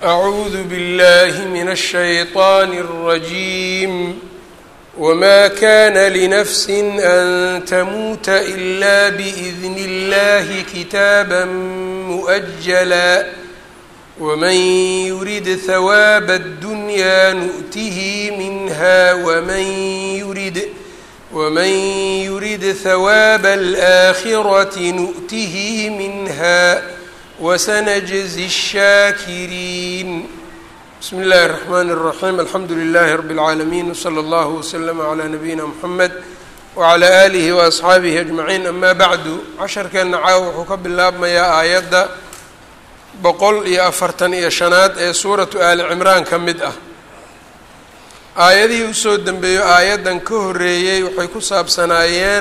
أعوذ بالله من الشيطان الرجيم وما كان لنفس أن تموت إلا بإذن الله كتابا مؤجلا ومن يرد ثواب الدنيا نؤته منها ومن يرد ومن يرد ثواب الآخرة نؤته منها وسنجزي الشاكرين بسم الله الرحمن الرحيم الحمdu لله رب العاalمين وصلى الله وسلم على نبيina محمد وعلى آله وأصxaabihi أجمعين أma bعdu casharkeena caawa wuxuu ka bilaabmayaa aayadda boqol iyo afartan iyo shanaad ee suuratu aali cimraan ka mid ah aayadihii usoo dembeeyo aayaddan ka horeeyey waxay ku saabsanaayeen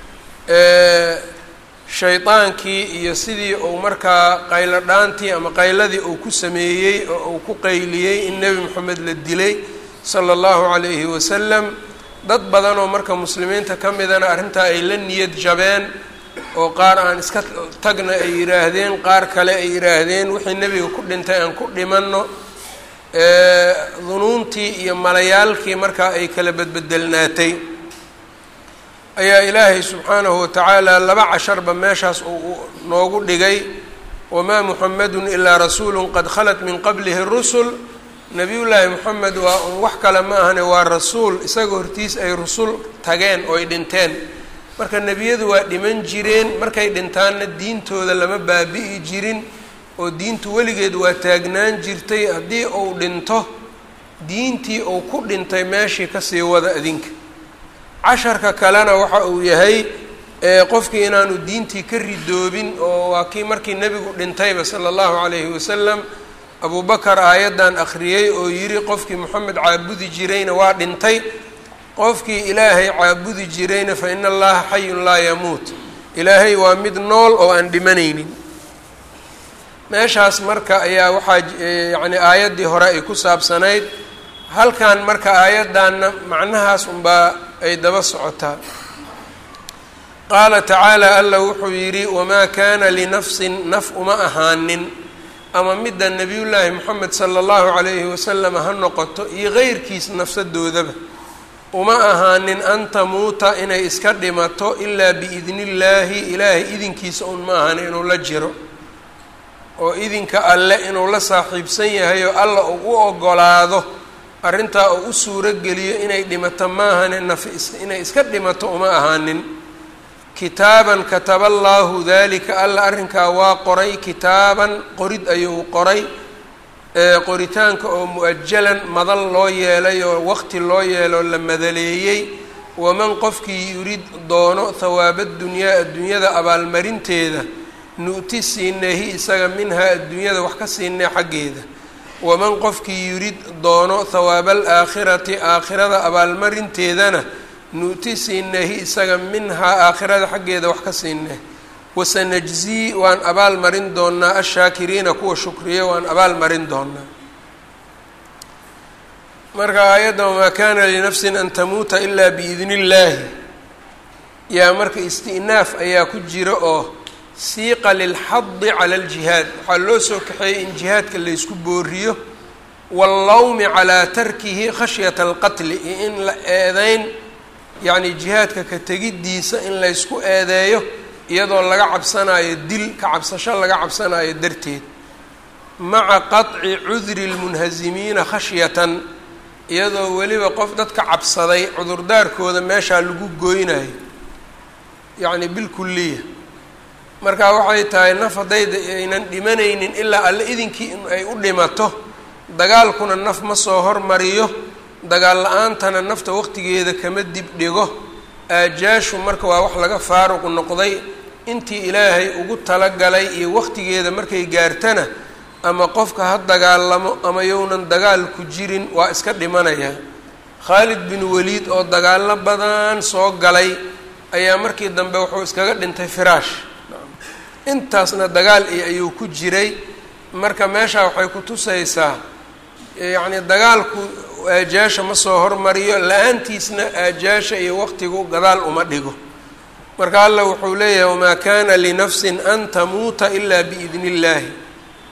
shaydaankii iyo sidii uu markaa qaylo dhaantii ama qayladii uu ku sameeyey oo uu ku qayliyey in nebi moxamed la dilay sala allahu calayhi wasalam dad badan oo marka muslimiinta ka midana arrintaa ay la niyad jabeen oo qaar aan iska tagna ay yidhaahdeen qaar kale ay yidhaahdeen wixii nebiga ku dhintay aan ku dhimanno dunuuntii iyo malayaalkii markaa ay kala bedbedelnaatay ayaa ilaahay subxaanahu watacaala laba casharba meeshaas uu noogu dhigay wamaa muxamedun ilaa rasuulun qad khalat min qablihi rusul nebiyullaahi moxamed waa un wax kale ma ahane waa rasuul isaga hortiis ay rusul tageen oo ay dhinteen marka nebiyadu waa dhiman jireen markay dhintaanna diintooda lama baabi'i jirin oo diintu weligeed waa taagnaan jirtay haddii uu dhinto diintii uu ku dhintay meeshii kasii wada adinka casharka kalena waxa uu yahay qofkii inaanu diintii ka ridoobin oo waa kii markii nebigu dhintayba sala allahu calayhi wasalam abubakar aayaddan akhriyey oo yidhi qofkii moxamed caabudi jirayna waa dhintay qofkii ilaahay caabudi jirayna fa ina allaha xayun laa yamuut ilaahay waa mid nool oo aan dhimanaynin meeshaas marka ayaa waxaa yacni aayaddii hore ay ku saabsanayd halkan marka aayaddanna macnahaas unbaa ay daba socotaa qaala tacaala alla wuxuu yidhi wamaa kaana linafsin naf uma ahaanin ama midda nebiyullaahi moxamed sala allahu calayhi wasalam ha noqoto iyo qeyrkiis nafsadoodaba uma ahaanin an tamuuta inay iska dhimato ilaa biidni illaahi ilaahay idinkiisa un ma ahan inuu la jiro oo idinka alle inuu la saaxiibsan yahay oo alla uu u ogolaado arrintaa uu u suuro geliyo inay dhimato maahane nafi inay iska dhimato uma ahaanin kitaaban kataba allaahu dalika alla arrinkaa waa qoray kitaaban qorid ayuu qoray qoritaanka oo mu-ajalan madal loo yeelay oo waqti loo yeeloo la madaleeyey waman qofkii yurid doono thawaaba dunyaa adduunyada abaalmarinteeda nu'ti siineehi isaga minhaa adduunyada wax ka siinee xaggeeda waman qofkii yurid doono thawaaba alaakhirati aakhirada abaalmarinteedana nu'ti siineehi isaga minhaa aakhirada xaggeeda wax ka siinee wasanajzii waan abaal marin doonaa ashaakiriina kuwa shukriya waan abaal marin doonaa marka aayadda wamaa kaana linafsin an tamuuta ilaa biidni illaahi yaa marka isti'naaf ayaa ku jira oo siiqa lilxadi cala aljihaad waxaa loo soo kaxeeyey in jihaadka laysku booriyo wallawmi calaa tarkihi khashyata alqatli iyo in la eedeyn yacni jihaadka ka tegiddiisa in laysku eedeeyo iyadoo laga cabsanaayo dil ka cabsasho laga cabsanaayo darteed maca qaطci cudri lmunhazimiina khashyatan iyadoo weliba qof dadka cabsaday cudurdaarkooda meeshaa lagu goynayo yacni bilkuliya marka waxay tahay naf haddayda aynan dhimanaynin ilaa alle idinkii in ay u dhimato dagaalkuna naf ma soo hormariyo dagaal la-aantana nafta waqtigeeda kama dib dhigo aajaashu marka waa wax laga faaruq noqday intii ilaahay ugu talagalay iyo waqtigeeda markay gaartana ama qofka ha dagaalamo ama yownan dagaal ku jirin waa iska dhimanaya khaalid bin waliid oo dagaallo badan soo galay ayaa markii dambe wuxuu iskaga dhintay firaash intaasna dagaal iyo ayuu ku jiray marka meeshaa waxay ku tusaysaa yacni dagaalku aajaasha ma soo hormariyo la-aantiisna aajaasha iyo waqtigu gadaal uma dhigo marka alla wuxuu leeyahay wamaa kana linafsin an tamuuta ilaa biidni illaahi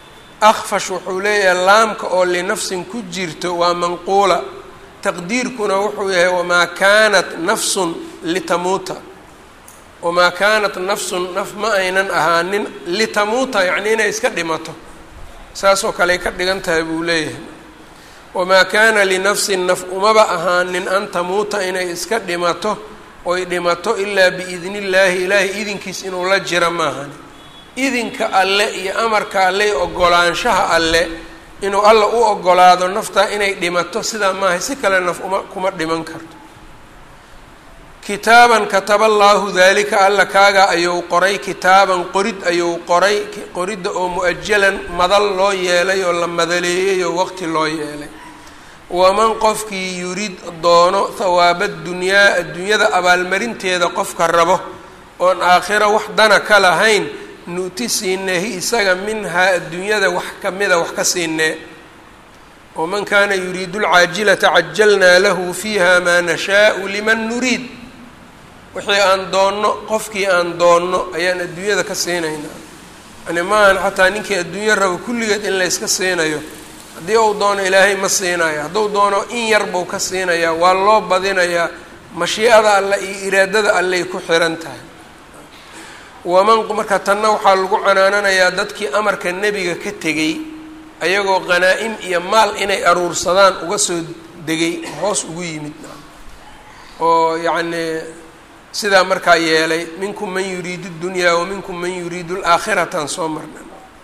akfash wuxuu leeyahay laamka oo linafsin ku jirto waa manquula taqdiirkuna wuxuu yahay wamaa kaanat nafsun litamuuta wamaa kaanat nafsun naf ma aynan ahaanin litamuuta yacni inay iska dhimato saasoo kaley ka dhigan tahay buu leeyahay wamaa kaana linafsin naf umaba ahaanin an tamuuta inay iska dhimato oy dhimato ilaa biidni illaahi ilaahay idinkiis inuu la jiro maahani idinka alle iyo amarka alle iyo ogolaanshaha alle inuu alla u ogolaado naftaa inay dhimato sidaa maahay si kale naf uma kuma dhiman karto kitaaban kataba allaahu daalika alla kaaga ayuu qoray kitaaban qorid ayuu qoray qoridda oo mu-ajalan madal loo yeelay oo la madaleeyey oo waqti loo yeelay waman qofkii yurid doono thawaaba dunyaa adduunyada abaalmarinteeda qofka rabo oon aakhiro wax dana ka lahayn nu'ti siineehi isaga minhaa adduunyada wax kamida wax ka siinee waman kaana yuriidu lcaajilata cajalnaa lahu fiiha maa nashaau liman nuriid wixii aan doonno qofkii aan doonno ayaan adduunyada ka siinaynaa yani maahan xataa ninkii adduunyo rabo kulligeed in layska siinayo haddii uu doono ilaahay ma siinayo hadduu doono in yar buu ka siinayaa waa loo badinayaa mashiicada alle iyo iraadada alley ku xiran tahay waman marka tanna waxaa lagu canaananayaa dadkii amarka nebiga ka tegey ayagoo qhanaa-im iyo maal inay aruursadaan uga soo degay hoos ugu yimid oo yacnii sidaa markaa yeelay minkum man yuriidu اdunyaa wa minkum man yuriidu اlaakhirataan soo marna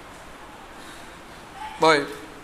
ayb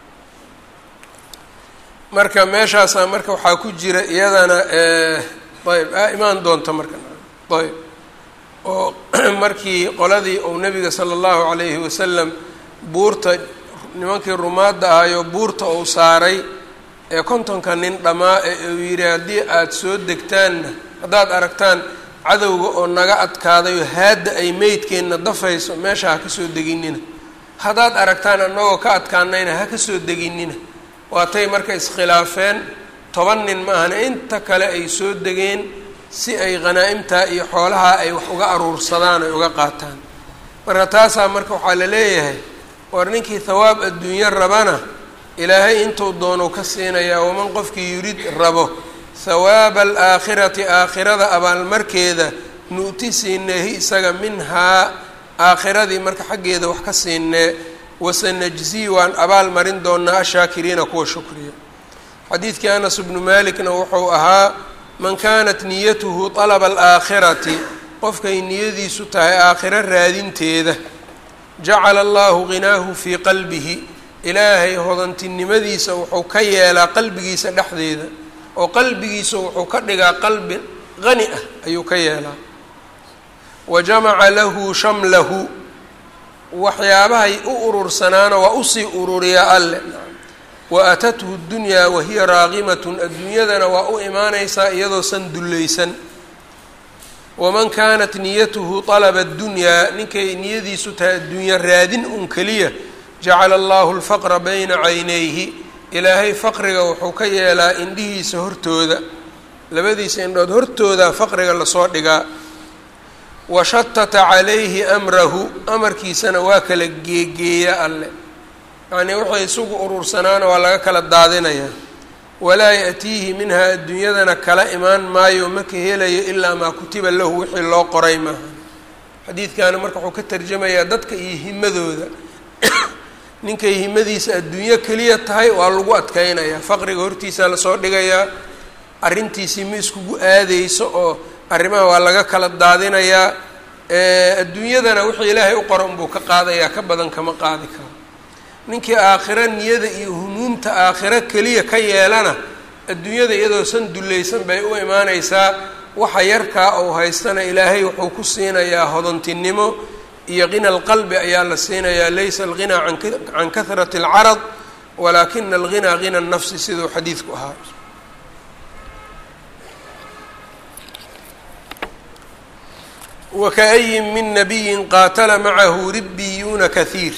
marka meeshaasaa marka waxaa ku jira iyadana ayb a imaan doonta marka ayb oo markii qoladii uu nabiga sala allahu calayhi wasalam buurta nimankii rumaadda ahayo buurta uu saaray ee kontonka nin dhammaa ee uu yidhi haddii aada soo degtaanna haddaad aragtaan cadowga oo naga adkaadayo haadda ay meydkeenna dafayso meesha ha ka soo deginina haddaad aragtaan annagoo ka adkaanayna ha ka soo deginina waatay marka iskhilaafeen toban nin ma ahana inta kale ay soo degeen si ay khanaa'imtaa iyo xoolaha ay wax uga aruursadaan ay uga qaataan marka taasaa marka waxaa la leeyahay war ninkii thawaab adduunyo rabana ilaahay intuu doonou ka siinayaa waman qofkii yurid rabo thawaaba alaakhirati aakhirada abaalmarkeeda nu'ti siineehi isaga minhaa aakhiradii marka xaggeeda wax ka siinee wasanajzii waan abaal marin doonaa ashaakiriina kuwa shukriya xadiidkii anas bnu malikna wuxuu ahaa man kaanat niyatuhu طalaba alaakhirati qofkay niyadiisu tahay aakhiro raadinteeda jacala allahu ghinaahu fii qalbihi ilaahay hodantinimadiisa wuxuu ka yeelaa qalbigiisa dhexdeeda oo qalbigiisa wuxuu ka dhigaa qalbi qani ah ayuu ka yeelaa wa jamaca lahu shamlahu waxyaabahay u urursanaana waa usii ururiyaa alle wa atathu ddunyaa wahiya raaqimatun adduunyadana waa u imaanaysaa iyadoosan dullaysan waman kaanat niyatuhu طalaba اddunyaa ninkay niyadiisu tahay adduunyo raadin un keliya jacala allahu lfaqra bayna caynayhi ilaahay faqriga wuxuu ka yeelaa indhihiisa hortooda labadiisa indhood hortooda faqriga lasoo dhigaa washatata calayhi amrahu amarkiisana waa kala geegeeya alle yacnii waxay isugu urursanaana waa laga kala daadinayaa walaa ya'tiihi minhaa adduunyadana kala imaan maayo ma ka helayo ilaa maa kutiba lahu wixii loo qoray maaha xadiidkaana marka wuxuu ka tarjamayaa dadka iyo himadooda ninkay himadiisa adduunyo keliya tahay waa lagu adkeynayaa faqriga hortiisaa lasoo dhigayaa arrintiisii ma iskugu aadeyso oo arrimaha waa laga kala daadinayaa adduunyadana wixii ilaahay u qora unbuu ka qaadayaa ka badan kama qaadi karo ninkii aakhiro niyada iyo humuumta aakhiro keliya ka yeelana adduunyada iyadoo san dullaysan bay u imaanaysaa waxa yarkaa uu haystana ilaahay wuxuu ku siinayaa hodantinimo iyo qina alqalbi ayaa la siinayaa laysa alghinaa can kahrati alcarad walaakina alghinaa hina nafsi siduu xadiidku ahaa wakaأyin min nabiyin qaatala macahu ribbiyuuna kahiir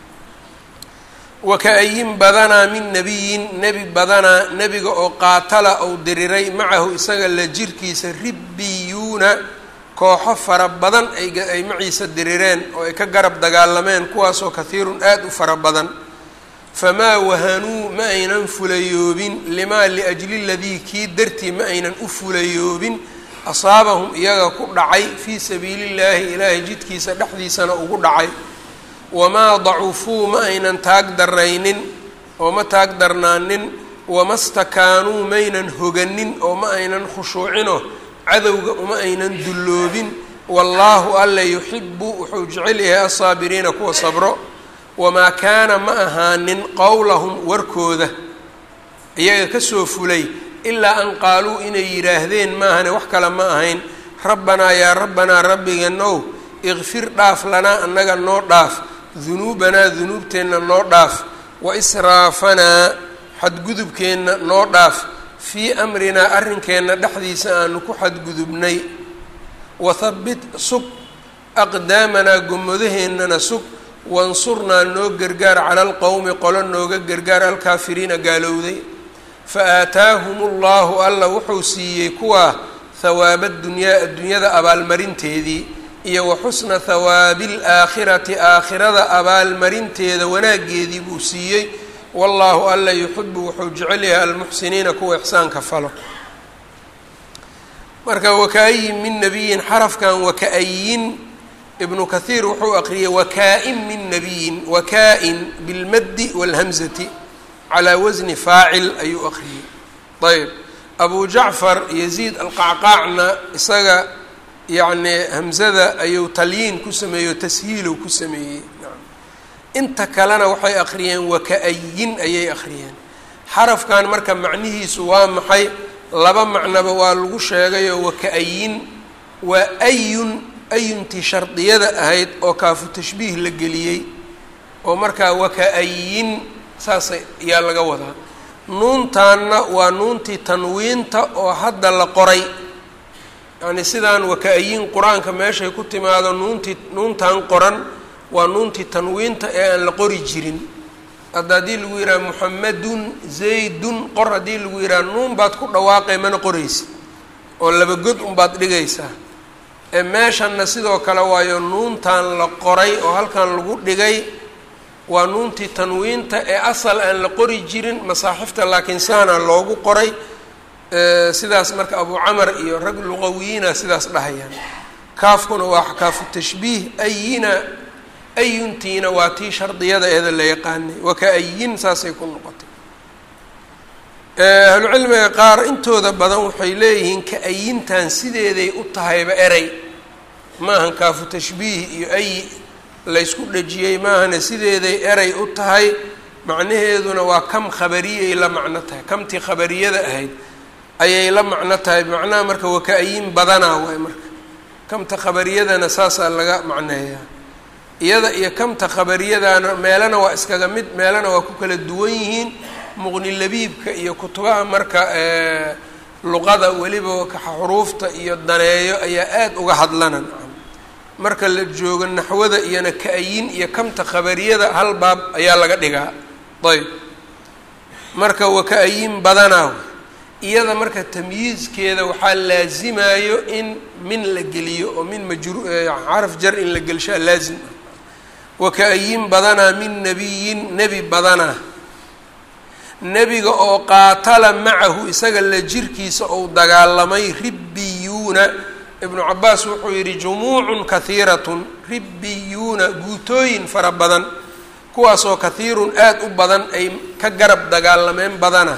waka-ayin badanaa min nabiyin nebi badanaa nebiga oo qaatala ou diriray macahu isaga la jirkiisa ribbiyuuna kooxo fara badan ay maciisa dirireen oo ay ka garab dagaalameen kuwaasoo kahiirun aada u fara badan famaa wahanuu ma aynan fulayoobin limaa liajli ladii kii dartii ma aynan u fulayoobin asaabahum iyaga ku dhacay fii sabiili llaahi ilaahay jidkiisa dhexdiisana ugu dhacay wamaa dacufuu ma aynan taag daraynin oo ma taag darnaanin wama stakaanuu maynan hoganin oo ma aynan khushuucinoo cadowga uma aynan dulloobin wallaahu alla yuxibu wuxuu jecel yahay asaabiriina kuwa sabro wamaa kaana ma ahaanin qowlahum warkooda iyaga kasoo fulay ilaa an qaaluu inay yidhaahdeen maahane wax kale ma ahayn rabbanaa yaa rabbanaa rabbigeenow ikfir dhaaf lanaa annaga noo dhaaf dunuubanaa dunuubteenna noo dhaaf wa israafanaa xadgudubkeenna noo dhaaf fii amrinaa arrinkeenna dhexdiisa aanu ku xadgudubnay wathabbit sug aqdaamanaa gomadaheennana sug wansurnaa noo gargaar cala alqowmi qolo nooga gargaar alkaafiriina gaalowday fa aataahum ullahu alla wuxuu siiyey kuwaa hawaaba dunyaa addunyada abaalmarinteedii iyo wa xusna hawaabi alaakhirati aakhirada abaalmarinteeda wanaaggeedii buu siiyey wallaahu alla yuxibu wuxuu jecel yahay almuxsiniina kuwa ixsaanka falo marka waka-ayin min nabiyin xarafkan waka-ayin ibnu kathiir wuxuu aqriyay wakaa-in min nabiyin wakaa-in bilmaddi wاlhamzati calaa wasni faacil ayuu aqriyey ayb abu jacfar yaziid alqacqaacna isaga yacni hamzada ayuu talyiin ku sameeyey o tashiilow ku sameeyey inta kalena waxay akhriyeen waka-ayin ayay akhriyeen xarafkan marka macnihiisu waa maxay laba macnaba waa lagu sheegayoo waka-ayin waa ayun ayuntii shardiyada ahayd oo kaafu tashbiih la geliyey oo markaa waka-ayin saasa ayaa laga wadaa nuuntaanna waa nuuntii tanwiinta oo hadda la qoray yacni sidaan waka-ayin qur-aanka meeshay ku timaado nuuntii nuuntan qoran waa nuuntii tanwiinta ee aan la qori jirin hadda haddii lagu yidhaha muxamadun zaydun qor haddii lagu yidhaha nuun baad ku dhawaaqay mana qoraysid oo laba god unbaad dhigaysaa ee meeshanna sidoo kale waayo nuuntan la qoray oo halkan lagu dhigay waa nuuntii tanwiinta ee asal aan la qori jirin masaaxifta laakiin saana loogu qoray sidaas marka abu camar iyo rag luqawiyiina sidaas dhahayaan kaafkuna waa kaafu tashbiih ayina ayuntiina waa tii shardiyada eeda la yaqaanay waka-ayin saasay ku noqotay ahlucilmiga qaar intooda badan waxay leeyihiin ka-ayintan sideeday u tahayba erey maahan kaafu tashbiih iyo ay laysku dhejiyey maahane sideeday erey u tahay macnaheeduna waa kam khabariyay la macno tahay kamtii khabariyada ahayd ayay la macno tahay macnaha marka waka-ayin badanaa waay marka kamta khabariyadana saasaa laga macneeyaa iyada iyo kamta khabariyadana meelana waa iskaga mid meelana waa ku kala duwan yihiin muqni labiibka iyo kutubaha marka luqada weliba xuruufta iyo daneeyo ayaa aada uga hadlana marka la joogo naxwada iyona ka-ayin iyo kamta khabariyada hal baab ayaa laga dhigaa ayb marka waa ka-ayin badanaa iyada marka tamyiizkeeda waxaa laazimayo in min la geliyo oo min majru xaraf jar in la gelshaa laazim ah waka-ayin badanaa min nabiyin nebi badanaa nebiga oo qaatala macahu isaga la jirkiisa ou dagaalamay ribbiyuuna ibnu cabaas wuxuu yidhi jumuucun kahiiratun ribbiyuuna guutooyin fara badan kuwaasoo kahiirun aada u badan ay ka garab dagaalameen badana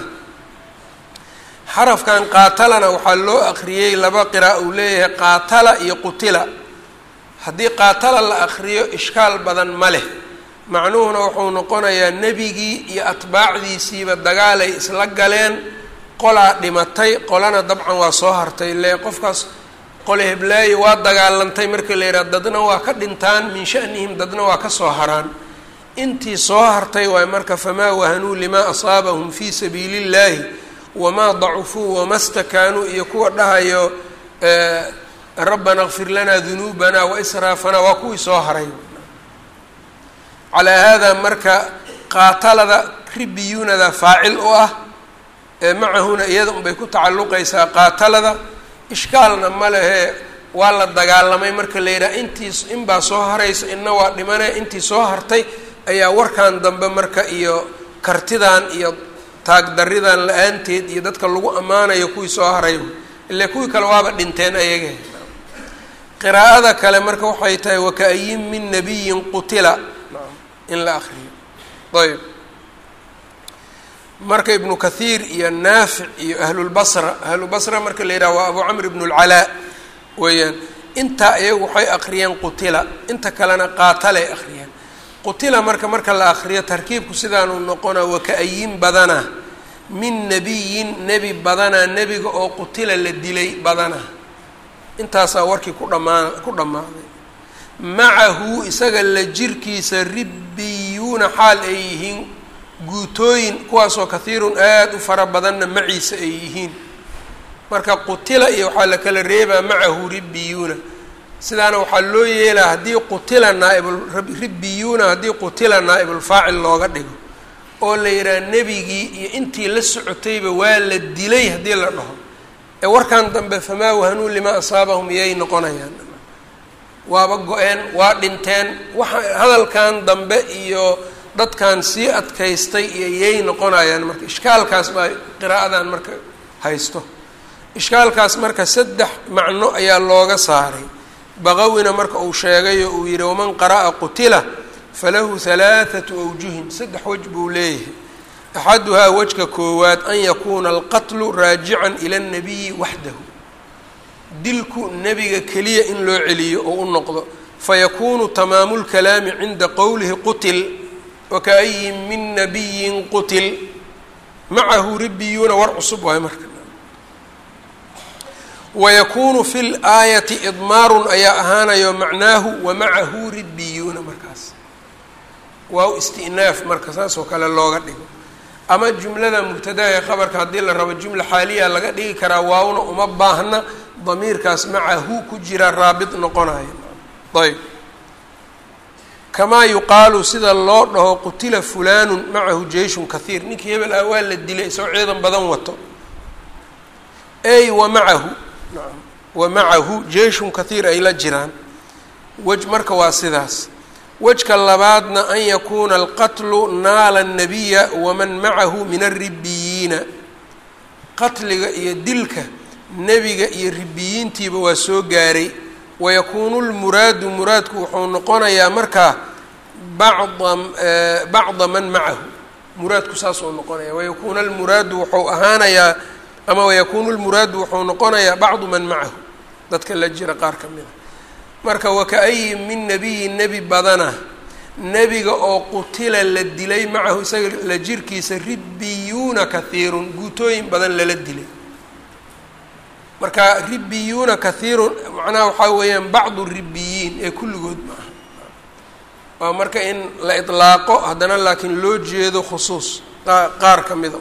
xarafkan qaatalana waxaa loo aqriyey laba qira'a uu leeyahay qaatala iyo qutila haddii qaatala la aqriyo ishkaal badan ma leh macnuhuna wuxuu noqonayaa nebigii iyo atbaacdiisiiba dagaalay isla galeen qolaa dhimatay qolana dabcan waa soo hartay le qofkaas qole heblaayo waa dagaalantay marka la yidhaha dadna waa ka dhintaan min shanihim dadna waa ka soo haraan intii soo hartay waay marka famaa wahanuu limaa asaabahum fii sabiili illaahi wamaa dacufuu wama stakaanuu iyo kuwa dhahayo rabbana kfir lanaa dunuubanaa waisraafanaa waa kuwii soo haray calaa haadaa marka qaatalada ribiyuunada faacil u ah macahuna iyada unbay ku tacalluqaysaa qaatalada ishkaalna ma lehe waa la dagaalamay marka la yidhaha intii inbaa soo haraysa inna waa dhimane intii soo hartay ayaa warkan dambe marka iyo kartidan iyo taagdaridan la-aanteed iyo dadka lagu ammaanayo kuwii soo haray ile kuwii kale waaba dhinteen ayaga qiraa'ada kale marka waxay tahay wakaayin min nabiyin qutila in la akriyo ayb marka ibnu kathiir iyo naafic iyo ahlulbasra ahlulbasra marka la yidhaha waa abu camr ibn اlcalaa weeyaan intaa iyagu waxay akriyeen qutila inta kalena qaatalay akriyeen qutila marka marka la akriyo tarkiibku sidaanuu noqona wakaayin badana min nabiyin nebi badana nebiga oo qutila la dilay badana intaasaa warkii ku dhamaa ku dhammaaday macahu isaga la jirkiisa ribbiyuuna xaal ay yihiin guutooyin kuwaasoo kathiirun aada u fara badanna maciisa ay yihiin marka qutila iyo waxaa la kala reebaa macahu ribbiyuuna sidaana waxaa loo yeelaa haddii qutila naaiburibbiyuuna haddii qutila naa'ibulfaacil looga dhigo oo la yidhaha nebigii iyo intii la socotayba waa la dilay haddii la dhaho ee warkan dambe famaa wahanuu limaa asaabahum iyay noqonayaan waaba go-een waa dhinteen waxa hadalkan dambe iyo dadkan sii adkaystay iyo iyay noqonayaan marka ishkaalkaas baa qiraa'adan marka haysto ishkaalkaas marka saddex macno ayaa looga saaray baqawina marka uu sheegayo uu yihi waman qara'a qutila falahu halaathatu awjuhin saddex wej buu leeyahay axaduhaa wejka koowaad an yakuuna alqatlu raajican ila اnnabiyi waxdahu dilku nebiga keliya in loo celiyo oo u noqdo fayakuunu tamaamu lkalaami cinda qowlihi qutil wakaayin min nabiyin qutil macahu ribbiyuuna war cusub waayo marka wayakuunu fi laayati idmaarun ayaa ahaanayo macnaahu wamacahu ribbiyuuna markaas waa istinaaf marka saas oo kale looga dhigo ama jumlada mubtadaha ee qabarka haddii la rabo jumla xaaliya laga dhigi karaa waawna uma baahna damiirkaas macahu ku jira raabit noqonaya ayb kamaa yuqaalu sida loo dhaho qutila fulaanu macahu jeyshun kahiir ninkii hebel ah waa la dilay isagoo ciidan badan wato ey wa macahu naam wa macahu jeyshun kahiir ay la jiraan wej marka waa sidaas wejka labaadna an yakuuna alqatlu naala الnabiya waman macahu min alribiyiina qatliga iyo dilka nebiga iyo ribiyiintiiba waa soo gaaray wayakuunu lmuraadu muraadku wuxuu noqonayaa markaa bacda bacda man macahu muraadku saasuu noqonaya wayakuuna almuraadu wuxuu ahaanayaa ama wayakuunu lmuraadu wuxuu noqonayaa bacdu man macahu dadka la jira qaar ka mid a marka wakaayin min nabiyin nebi badana nebiga oo qutila la dilay macahu isaga la jirkiisa ribbiyuuna kahiirun guutooyin badan lala dilay marka ribbiyuuna kahiirun macnaha waxaa weeyaan bacdu ribiyiin ee kulligood ma aha waa marka in la idlaaqo haddana laakiin loo jeedo khusuus qaar ka mida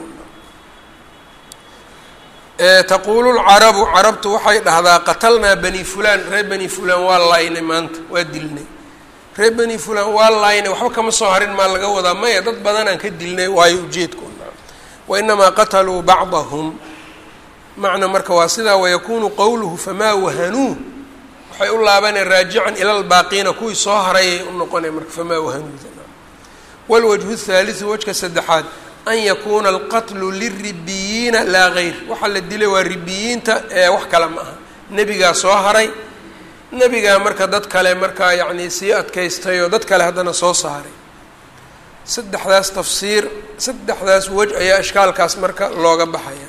taquulu lcarabu carabtu waxay dhahdaa qatalnaa bani fulaan reer bani fulaan waa laaynay maanta waa dilnay reer bani fulaan waa laaynay waxba kama soo harin maa laga wadaa maya dad badanaan ka dilnay waayo ujeedkoona wa inamaa qataluu bacdahum macna marka waa sidaa wayakuunu qowluhu famaa wahanuu waxay u laabaneen raajican ila lbaaqiina kuwii soo harayay u noqonay marka famaa wahanuuda walwajhu thaalithu wajka saddexaad an yakuuna alqatlu liribiyiina laa gayr waxaa la dilay waa ribiyiinta ee wax kale ma aha nebigaa soo haray nebigaa marka dad kale markaa yacnii sii adkaystay oo dad kale haddana soo saaray saddexdaas tafsiir saddexdaas wej ayaa ishkaalkaas marka looga baxaya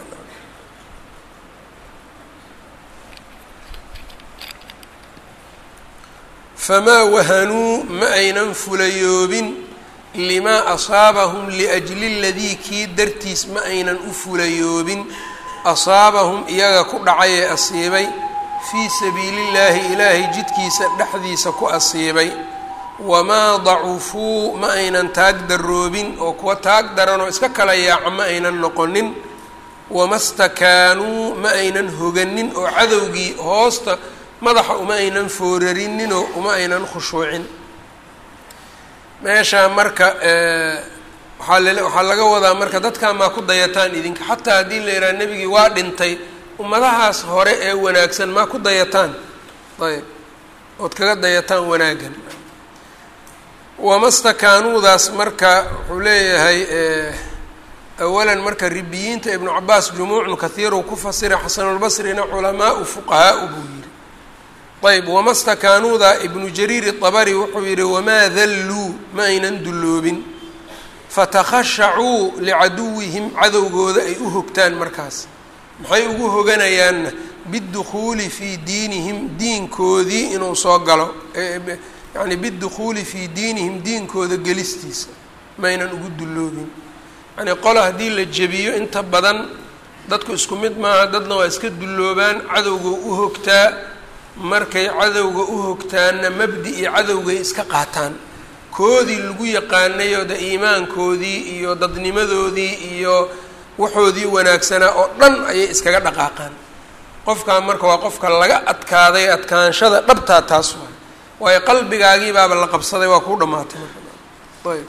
famaa wahanuu ma aynan fulayoobin limaa asaabahum liajli ladii kii dartiis ma aynan u fulayoobin asaabahum iyaga ku dhacay ee asiibay fii sabiilillaahi ilaahay jidkiisa dhexdiisa ku asiibay wamaa dacufuu ma aynan taag daroobin oo kuwa taag daranoo iska kala yaaca ma aynan noqonin wama stakaanuu ma aynan hoganin oo cadowgii hoosta madaxa uma aynan foorarininoo uma aynan khushuucin meeshaa marka waaa l waxaa laga wadaa marka dadkan maa ku dayataan idinka xataa haddii la yidhaha nebigii waa dhintay ummadahaas hore ee wanaagsan maa ku dayataan ayb ood kaga dayataan wanaaggan wamastakaanuudaas marka wuxuu leeyahay awalan marka ribiyiinta ibnu cabaas jumuucun kahiiru ku fasira xasanulbasrina culamaau fuqahaau buu yihi ayb wama stakaanuuda ibnu jariir iطabari wuxuu yihi wamaa dalluu ma aynan dulloobin fatakhashacuu licaduwihim cadowgooda ay u hogtaan markaas maxay ugu hoganayaanna bidukhuuli fii diinihim diinkoodii inuu soo galo yani bidukhuuli fii diinihim diinkooda gelistiisa maynan ugu dulloobin yani qola haddii la jebiyo inta badan dadku isku mid maaha dadna waa iska dulloobaan cadowga u hogtaa markay cadowga u hogtaanna mabdi-i cadowgay iska qaataan koodii lagu yaqaanayo de iimaankoodii iyo dadnimadoodii iyo waxoodii wanaagsanaa oo dhan ayay iskaga dhaqaaqaan qofkaa marka waa qofka laga adkaaday adkaanshada dhabtaa taas waay waayo qalbigaagii baaba la qabsaday waa kuu dhammaatay marka ayb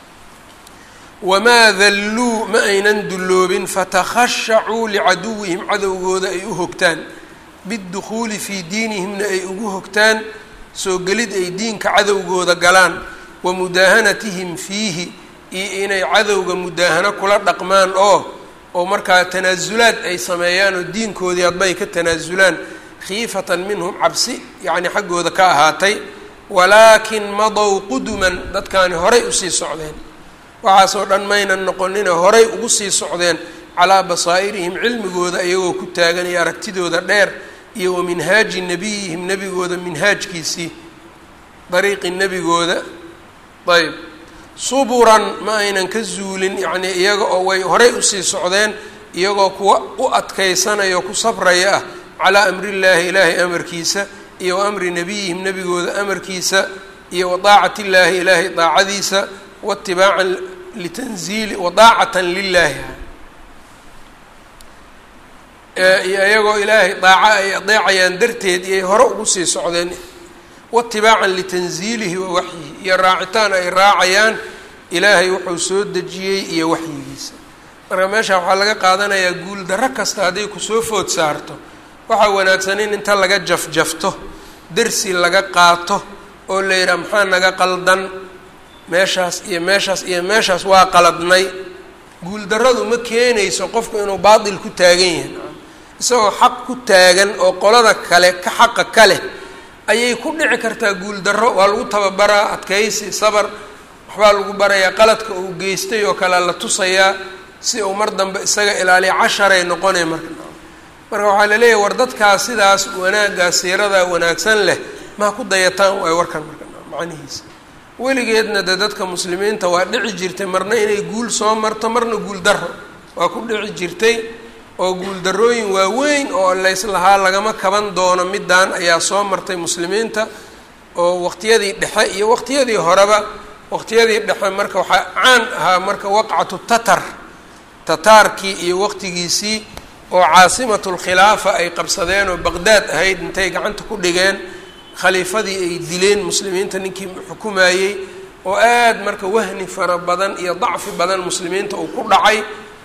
wamaa dalluu ma aynan dulloobin fatakhashacuu licaduwihim cadowgooda ay u hogtaan bidukhuuli fii diinihimna ay ugu hogtaan soo gelid ay diinka cadowgooda galaan wa mudaahanatihim fiihi iyo inay cadowga mudaahano kula dhaqmaan oo oo markaa tanaasulaad ay sameeyaan oo diinkoodii hadba ay ka tanaasulaan khiifatan minhum cabsi yacni xaggooda ka ahaatay walaakin madow quduman dadkaani horay usii socdeen waxaasoo dhan maynan noqonina horay ugu sii socdeen calaa basaa'irihim cilmigooda iyagoo ku taagan iyo aragtidooda dheer iyo wa minhaaji nebiyihim nebigooda minhaajkiisii dariiqi nebigooda ayb suburan ma aynan ka zuulin yacnii iyaga oo way horay usii socdeen iyagoo kuwa u adkaysanaya oo ku sabraya ah calaa amrillaahi ilaahay amarkiisa iyo wa amri nebiyihim nebigooda amarkiisa iyo wa daacati illaahi ilaahay daacadiisa waitibaacan litanziili wadaacatan lilaahi iyo iyagoo ilaahay daaco ay adeecayaan darteed iyay hore ugu sii socdeen waitibaacan litanziilihi wa waxyihi iyo raacitaan ay raacayaan ilaahay wuxuu soo dejiyey iyo waxyigiisa marka meesha waxaa laga qaadanayaa guul darro kasta hadday kusoo food saarto waxaa wanaagsan in inta laga jafjafto dersi laga qaato oo la yidhaha maxaa naga qaldan meeshaas iyo meeshaas iyo meeshaas waa qaladnay guuldarradu ma keenayso qofku inuu baatil ku taagan yahay isagoo xaq ku taagan oo qolada kale ka xaqa ka leh ayay ku dhici kartaa guuldarro waa lagu tababaraa adkaysi sabar waxbaa lagu barayaa qaladka uu geystay oo kale la tusayaa si uu mar dambe isaga ilaaliya casharay noqonay marka marka waxaa laleeyahay war dadkaas sidaas wanaaggaa siirada wanaagsan leh maa ku dayataan waay warkan marka macnihiisa weligeedna de dadka muslimiinta waa dhici jirtay marna inay guul soo marto marna guul darro waa ku dhici jirtay oo guuldarrooyin waaweyn oo layslahaa lagama kaban doono middaan ayaa soo martay muslimiinta oo waqtiyadii dhexe iyo waqtiyadii horeba waqtiyadii dhexe marka waxaa caan ahaa marka waqcatu tatar tataarkii iyo waqtigiisii oo caasimatulkhilaafa ay qabsadeen oo baqdaad ahayd intay gacanta ku dhigeen khaliifadii ay dileen muslimiinta ninkii xukumayey oo aad marka wahni fara badan iyo dacfi badan muslimiinta uu ku dhacay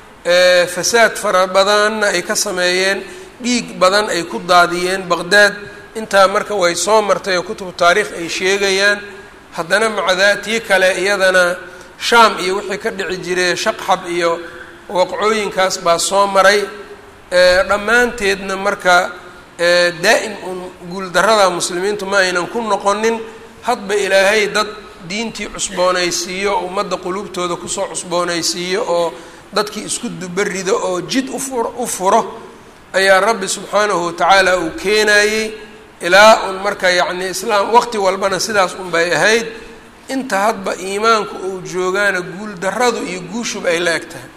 fasaad fara badanna ay ka sameeyeen dhiig badan ay ku daadiyeen baqdaad intaa marka way soo martay oo kutubu taariikh ay sheegayaan haddana macdaa tii kale iyadana shaam iyo wixii ka dhici jiray shaqxab iyo waqcooyinkaas baa soo maray dhammaanteedna marka daa'im un guuldarrada muslimiintu ma aynan ku noqonin hadba ilaahay dad diintii cusboonaysiiyo ummadda quluubtooda kusoo cusboonaysiiyo oo dadkii isku dubarido oo jid ufur u furo ayaa rabbi subxaanahu watacaala uu keenayey ilaa un marka yacni islaam waqti walbana sidaas un bay ahayd inta hadba iimaanku uu joogaana guul darradu iyo guushuba ay la eg tahay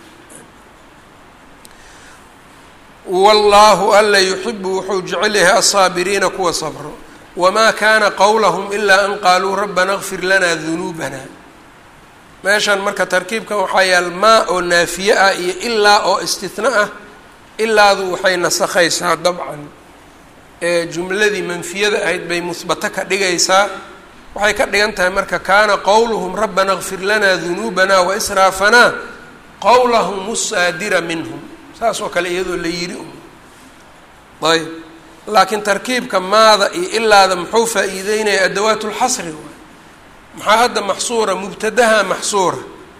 wallaahu alla yuxibu wuxuu jecel yahay alsaabiriina kuwa sabro wamaa kaana qowlahum ilaa an qaaluu rabbana kfir lana dunuubana meeshan marka tarkiibkan waxaa yaal maa oo naafiye ah iyo ilaa oo istihna ah ilaadu waxay nasakhaysaa dabcan jumladii manfiyada ahayd bay musbato ka dhigaysaa waxay ka dhigan tahay marka kaana qowluhum rabbana kfir lana dunuubana wa israafanaa qowlahum usaadira minhum saas oo kale iyadoo la yiri ayb laakiin tarkiibka maada iyo ilaada muxuu faa-iideynaya adawaat lxasri waay maxaa hadda maxsuura mubtadaha maxsuura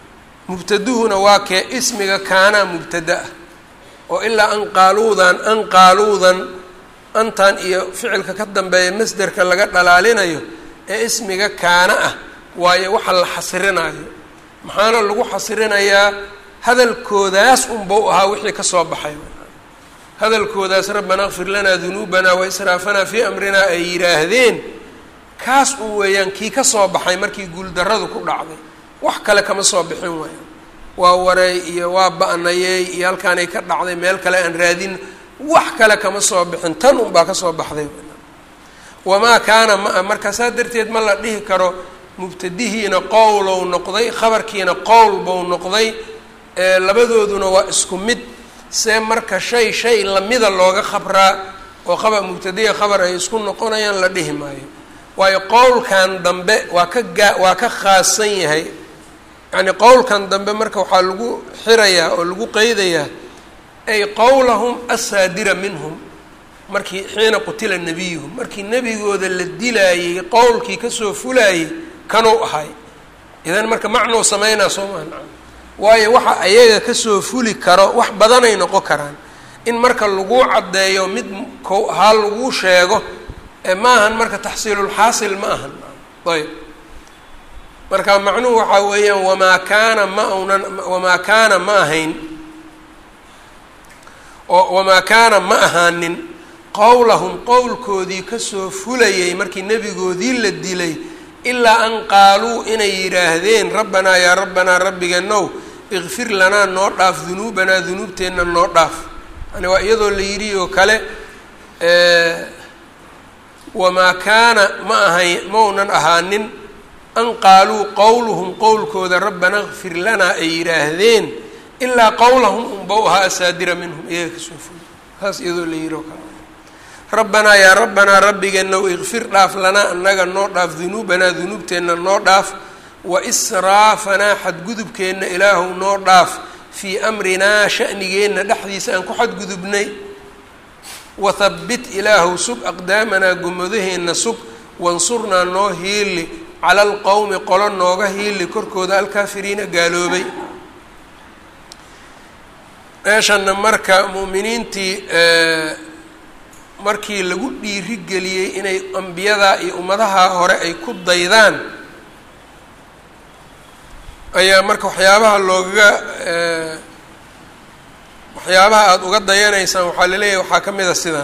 mubtaduhuna waa kee ismiga kaanaa mubtada ah oo ilaa an qaaluudan an qaaluudan antan iyo ficilka ka dambeeya masderka laga dhalaalinayo ee ismiga kaana ah waayo waxa la xasrinaayo maxaana lagu xasrinayaa hadalkoodaas unbau ahaa wixii ka soo baxay hadalkoodaas rabbana kfir lanaa dunuubanaa wa israafanaa fii amrinaa ay yidhaahdeen kaas un weeyaan kii ka soo baxay markii guuldarradu ku dhacday wax kale kama soo bixin waayo waa wareey iyo waa ba-nayey iyo halkaanay ka dhacday meel kale aan raadin wax kale kama soo bixin tan unbaa ka soo baxday wamaa kaana maa marka saa darteed ma la dhihi karo mubtadihiina qowlow noqday khabarkiina qowl bou noqday labadooduna waa isku mid see marka shay shay lamida looga khabraa oo qabar mubtadiya khabar ay isku noqonayaan la dhihi maayo waayo qowlkan dambe waa ka gaa waa ka khaasan yahay yacni qowlkan dambe marka waxaa lagu xirayaa oo lagu qeydayaa ay qowlahum asaadira minhum markii xiina qutila nebiyuhum markii nebigooda la dilaayey qowlkii kasoo fulaayey kanuu ahay idan marka macnou sameynaa soo maha waayo waxa ayaga kasoo fuli karo wax badanay noqon karaan in marka lagu caddeeyo mid kow ahaa lagu sheego maahan marka taxsiilulxaasil ma ahan ayb marka macnuhu waxaa weeyaan wamaa kaana ma aunan wamaa kaana ma ahayn oo wamaa kaana ma ahaanin qowlahum qowlkoodii kasoo fulayay markii nebigoodii la dilay ilaa an qaaluu inay yidhaahdeen rabbanaa yaa rabbanaa rabbigeenow ikfir lanaa noo dhaaf dunuubanaa dunuubteenna noo dhaaf yani waa iyadoo la yidhi oo kale wamaa kaana ma ahay maunan ahaanin an qaaluu qowluhum qowlkooda rabbana kfir lanaa ay yidhaahdeen ilaa qowlahum unbau ahaa asaadira minhum iyaga kasoo fulay saas iyadoo la yidhi oo kale rabbanaa yaa rabbanaa rabbigeenow ikfir dhaaf lanaa annaga noo dhaaf dunuubanaa dunuubteenna noo dhaaf wa israafanaa xadgudubkeenna ilaahow noo dhaaf fii amrinaa sha'nigeenna dhexdiisa aan ku xadgudubnay wathabbit ilaahow sug aqdaamanaa gomadaheenna sug wansurnaa noo hiili cala alqowmi qolo nooga hiili korkooda alkaafiriina gaaloobay meeshanna marka mu'miniintii markii lagu dhiirigeliyey inay ambiyadaa iyo ummadaha hore ay ku daydaan ayaa marka waxyaabaha loogaga waxyaabaha aada uga dayanaysaan waxaa laleeyahay waxaa ka mid a sidan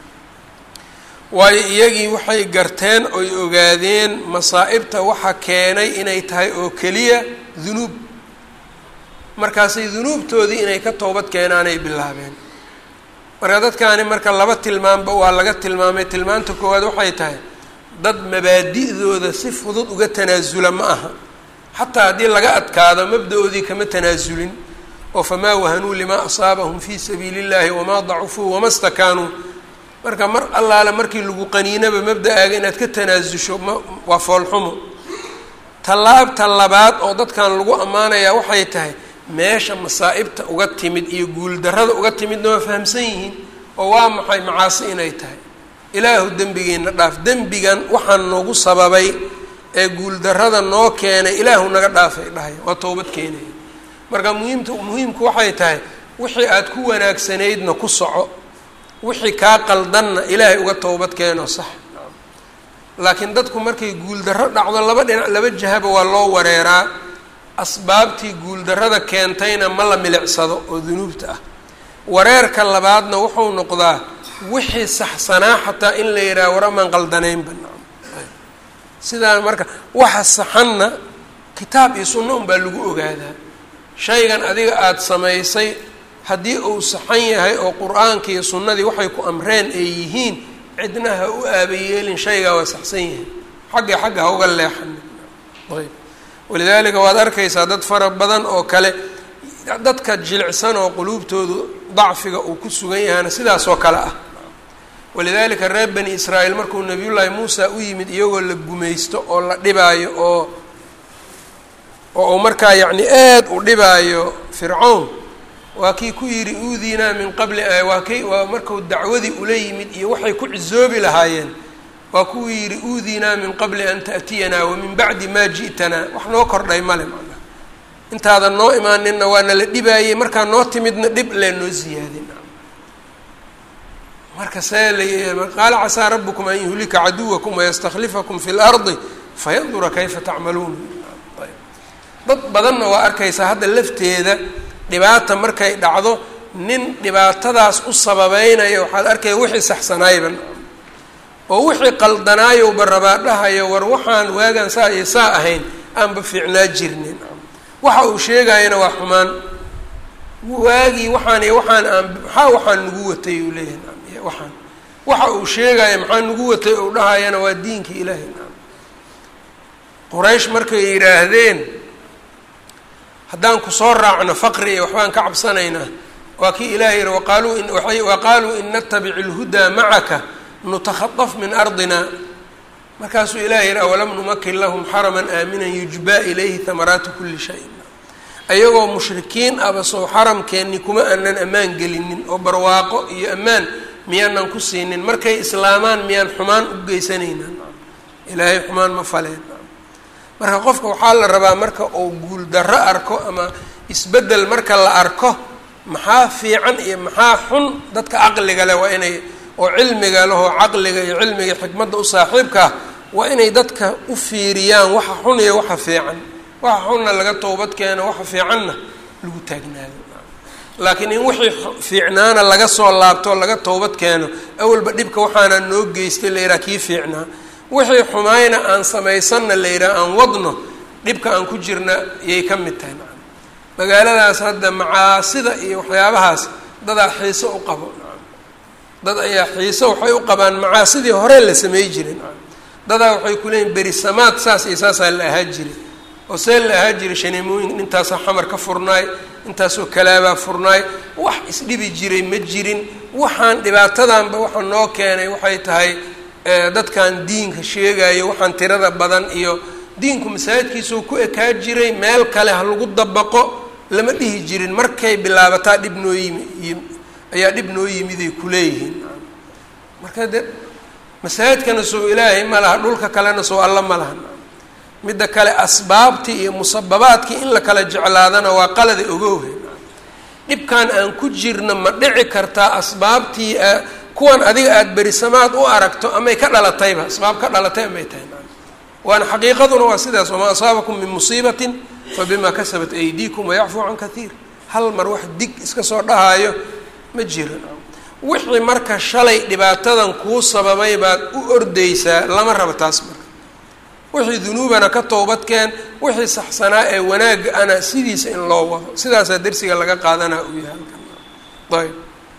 waayo iyagii waxay garteen oy ogaadeen masaa'ibta waxa keenay inay tahay oo keliya dunuub markaasay dunuubtoodii inay ka toobad keenaanay bilaabeen marka dadkaani marka laba tilmaanba waa laga tilmaamay tilmaanta koowaad waxay tahay dad mabaadi'dooda si fudud uga tanaasula ma aha xataa haddii laga adkaado mabda-oodii kama tanaasulin oo famaa wahanuu limaa asaabahum fii sabiili illahi wamaa dacufuu wama stakaanuu marka mar allaale markii lagu qaniinaba mabda-aaga inaad ka tanaasusho ma waa foolxumo tallaabta labaad oo dadkan lagu ammaanayaa waxay tahay meesha masaa'ibta uga timid iyo guuldarrada uga timidna waa fahamsan yihiin oo waa maxay macaasi inay tahay ilaahu dembigeenna dhaaf dembigan waxaan noogu sababay ee guuldarrada noo keenay ilaahu naga dhaafay dhahaya waa toobad keenaya marka muhiimta muhiimku waxay tahay wixii aada ku wanaagsanaydna ku soco wixii kaa qaldanna ilaahay uga toobad keeno sax laakiin dadku markay guuldarro dhacdo laba dhinac laba jahaba waa loo wareeraa asbaabtii guuldarrada keentayna ma la milicsado oo dunuubta ah wareerka labaadna wuxuu noqdaa wixii saxsanaa xataa in la yidhaha waramaan qaldanaynba sidaa marka waxa saxanna kitaab iyo sunno unbaa lagu ogaadaa shaygan adiga aada samaysay haddii uu saxan yahay oo qur-aanka iyo sunnadii waxay ku amreen ay yihiin cidna ha u aabayeelin shaygaa waa saxsan yahay xagga xagga ha uga leexanin ayb walidaalika waad arkaysaa dad fara badan oo kale dadka jilicsan oo quluubtoodu dacfiga uu ku sugan yahayna sidaasoo kale ah walidaalika reer bani israa'iil markuu nabiyullaahi muusa u yimid iyagoo la gumaysto oo la dhibaayo oo oo uu markaa yacni aad u dhibaayo fircown waa kii ku yidhi uudiinaa min qabli waa kay waa markuu dacwadii ula yimid iyo waxay ku cisoobi lahaayeen waa kuu yidhi uudiinaa min qabli an ta'tiyanaa wa min bacdi maa ji'tanaa wax noo kordhay male macnaha intaadan noo imaaninna waa nala dhibaayey markaa noo timidna dhib lee noo ziyaadin marka see la qaala casaa rabukum an yuhlika caduwakum wayastakhlifakum fi lardi fayandura kayfa tacmaluun dad badanna waa arkaysaa hadda lafteeda dhibaata markay dhacdo nin dhibaatadaas u sababeynaya waxaad arkaya wixii saxsanaayban oo wixii qaldanaayoba rabaa dhahayo war waxaan waagaan saa iyo saa ahayn aanba fiicnaa jirnin waxa uu sheegayana waa xumaan waagii waxaan iyo waxaan aan maxaa waxaan nagu watay uu leeyahay waxaan waxa uu sheegaya maxaa nagu watay uu dhahayana waa diinka ilaahay quraysh markay yidhaahdeen haddaan kusoo raacno faqri iyo waxbaan ka cabsanaynaa waa kii ilahay yihi waqaaluu in waqaaluu in natabic اlhudaa macaka nutakhaطaf min ardina markaasuu ilahay yihi awalam numakin lahum xaraman aaminan yujba ilayhi hamaraatu kuli shay ayagoo mushrikiin aba soo xaramkeenni kuma aanan ammaan gelinin oo barwaaqo iyo ammaan miyaanan ku siinin markay islaamaan miyaan xumaan u geysanaynan ilaahay xumaan ma faleen marka qofka waxaa la rabaa marka uu guuldarro arko ama isbeddel marka la arko maxaa fiican iyo maxaa xun dadka caqliga leh waa inay oo cilmiga leh oo caqliga iyo cilmiga xikmadda u saaxiibkaa waa inay dadka u fiiriyaan waxa xun iyo waxa fiican waxa xunna laga toobad keeno waxa fiicanna lagu taagnaado laakiin in wixii fiicnaana laga soo laabto laga toobad keeno awalba dhibka waxaana noo geystay la yidhaha kii fiicnaa wixii xumayna aan samaysanna la yidhaha aan wadno dhibka aan ku jirna yay ka mid tahay magaaladaas hadda macaasida iyo waxyaabahaas dadaa xiiso u qabo dad ayaa xiiso waxay u qabaan macaasidii hore la samey jiray dadaa waxay ku leeyiin berisamaad saas iyo saasaa la ahaa jiray oo see la ahaa jiray shaneemooyin intaasoo xamar ka furnaay intaasoo kalaabaa furnaay wax isdhibi jiray ma jirin waxaan dhibaatadanba waxa noo keenay waxay tahay dadkan diinka sheegayo waxaan tirada badan iyo diinku masaajidkiisuu ku ekaa jiray meel kale ha lagu dabaqo lama dhihi jirin markay bilaabataa dhib noo yimi ayaa dhib noo yimiday kuleeyihiin marka de masaajidkana soo ilaahay ma laha dhulka kalena soo alla ma laha midda kale asbaabtii iyo musababaadkii in la kala jeclaadana waa qalada ogowhe dhibkan aan ku jirna ma dhici kartaa asbaabtii kuwan adiga aada berisamaad u aragto amay ka dhalatayba asbaab ka dhalatay amay tahay waana xaqiiqaduna waa sidaas wamaa asaabakum min musiibatin fabima kasabat aydiikum wayacfuu can kaiir hal mar wax dig iska soo dhahaayo ma jiro wixii marka shalay dhibaatadan kuu sababay baad u ordaysaa lama rabo taas marka wixii dunuubana ka toobadkeen wixii saxsanaa ee wanaagga ana sidiisa in loo wado sidaasaa dersiga laga qaadanaa uu yahay halkan ayb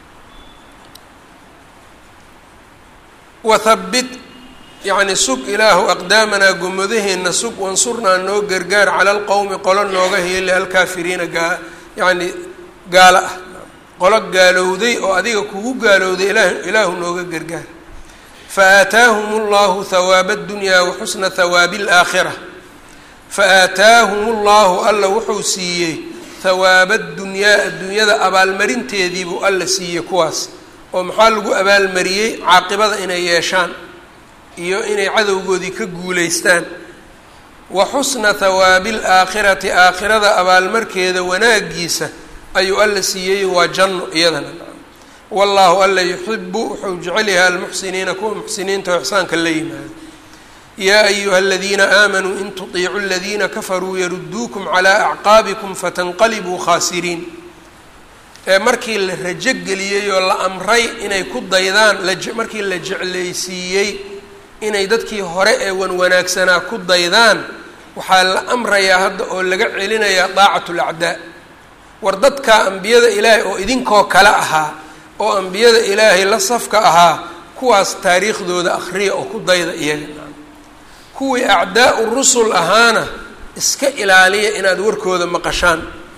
wathabbit yacni sug ilaahu aqdaamanaa gomadaheenna sug wansurnaa noo gargaar cala alqowmi qolo nooga heeli alkaafiriina gaa yacni gaalo ah qolo gaalowday oo adiga kugu gaalowday ilaah ilaahu nooga gargaar fa aataahum allahu hawaaba addunyaa wa xusna hawaabi alaakhira fa aataahum allahu alla wuxuu siiyey hawaaba addunyaa adduunyada abaalmarinteediibuu alla siiyey kuwaas oo maxaa lagu abaalmariyey caaqibada inay yeeshaan iyo inay cadowgoodii ka guulaystaan wa xusna hawaabi alaakhirati aakhirada abaalmarkeeda wanaagiisa ayuu alla siiyey waa janno iyadana wallaahu alla yuxibu wuxuu jecel yahay almuxsiniina kuwa muxsiniinta oo ixsaanka la yimaado yaa ayuha aladiina aamanuu in tuطiicuu aladiina kafaruu yaruduukum calaa acqaabikum fatanqalibuu khaasiriin ee markii la rajo geliyey oo la amray inay ku daydaan markii la jeclaysiiyey inay dadkii hore ee wanwanaagsanaa ku daydaan waxaa la amrayaa hadda oo laga celinayaa daacatu lacdaa war dadkaa ambiyada ilaahay oo idinkoo kale ahaa oo ambiyada ilaahay la safka ahaa kuwaas taariikhdooda akhriya oo ku dayda iyaga kuwii acdaa-u rusul ahaana iska ilaaliya inaad warkooda maqashaan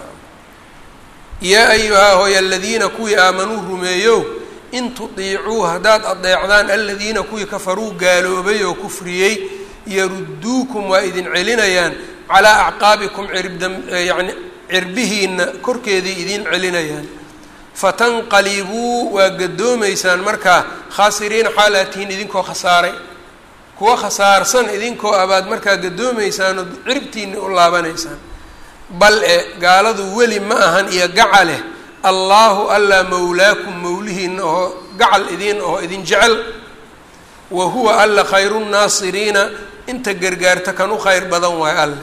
yaa ayuhaa hooy aladiina kuwii aamanuu rumeeyow in tudiicuu haddaad adeecdaan aladiina kuwii kafaruu gaaloobay oo kufriyey yaruduukum waa idin celinayaan calaa acqaabikum cirbda yacni cirbihiina korkeeday idin celinayaan fatanqalibuu waa gadoomaysaan markaa khaasiriina xaalaatihiin idinkoo khasaaray kuwa khasaarsan idinkoo abaad markaa gadoomaysaan oo ciribtiina u laabanaysaan bal e gaaladu weli ma ahan iyo gacaleh allaahu allaa mawlaakum mawlihiina oo gacal idiin oo idin jecel wa huwa alla khayru nnaasiriina inta gargaarta kan u khayr badan waayo alle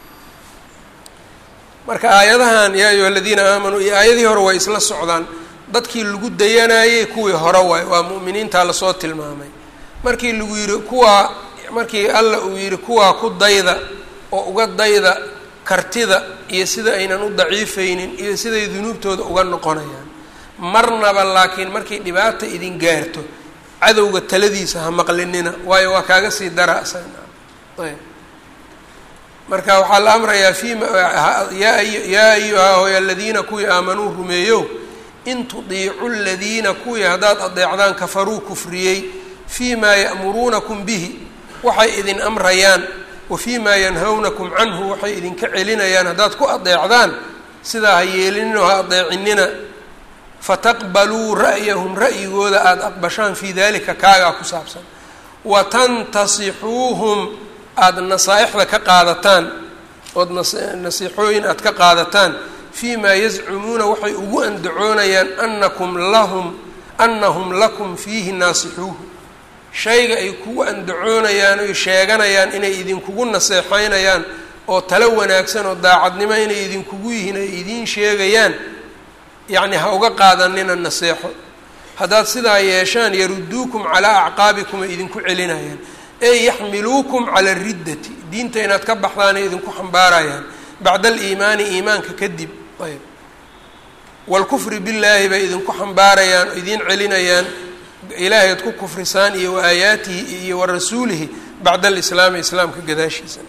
marka aayadahan yaa ayuha aladiina aamanuu iyo aayadii hore way isla socdaan dadkii lagu dayanayey kuwii hore waay waa mu'miniintaa lasoo tilmaamay markii lagu yidhi kuwaa markii alla uu yidhi kuwaa ku dayda oo uga dayda kartida iyo sida aynan u daciifaynin iyo siday dunuubtooda uga noqonayaan marnaba laakiin markay dhibaata idin gaarto cadowga taladiisa ha maqlinina waayo waa kaaga sii dara ayb marka waxaa la amrayaa fima yaa ayuha hoy aladiina kuwii aamanuu rumeeyow in tudiicu ladiina kuwii haddaad adeecdaan kafaruu kufriyey fii maa ya'muruunakum bihi waxay idin amrayaan wa fii maa yanhawnakum canhu waxay idinka celinayaan haddaad ku adeecdaan sidaa ha yeelinino ha adeecinina fataqbaluu ra'yahum ra'yigooda aada aqbashaan fii dalika kaagaa ku saabsan wa tantasixuuhum aada nasaaixda ka qaadataan ood nasiixooyin aada ka qaadataan fii maa yazcumuuna waxay ugu andacoonayaan anakum lahum anahum lakum fiihi naasixuuhu shayga ay kugu andacoonayaan oy sheeganayaan inay idinkugu naseexeynayaan oo talo wanaagsan oo daacadnimo inay idinkugu yihiin ay idiin sheegayaan yacni ha uga qaadanina naseexo haddaad sidaa yeeshaan yaruduukum calaa acqaabikum ay idinku celinayaan ey yaxmiluukum cala ariddati diinta inaad ka baxdaanay idinku xambaarayaan bacda aliimaani iimaanka kadib ayb waalkufri billaahi bay idinku xambaarayaan oo idiin celinayaan ilaahay ad ku kufrisaan iyo wa aayaatihi iyo wa rasuulihi bacda alislaami islaamka gadaashiisa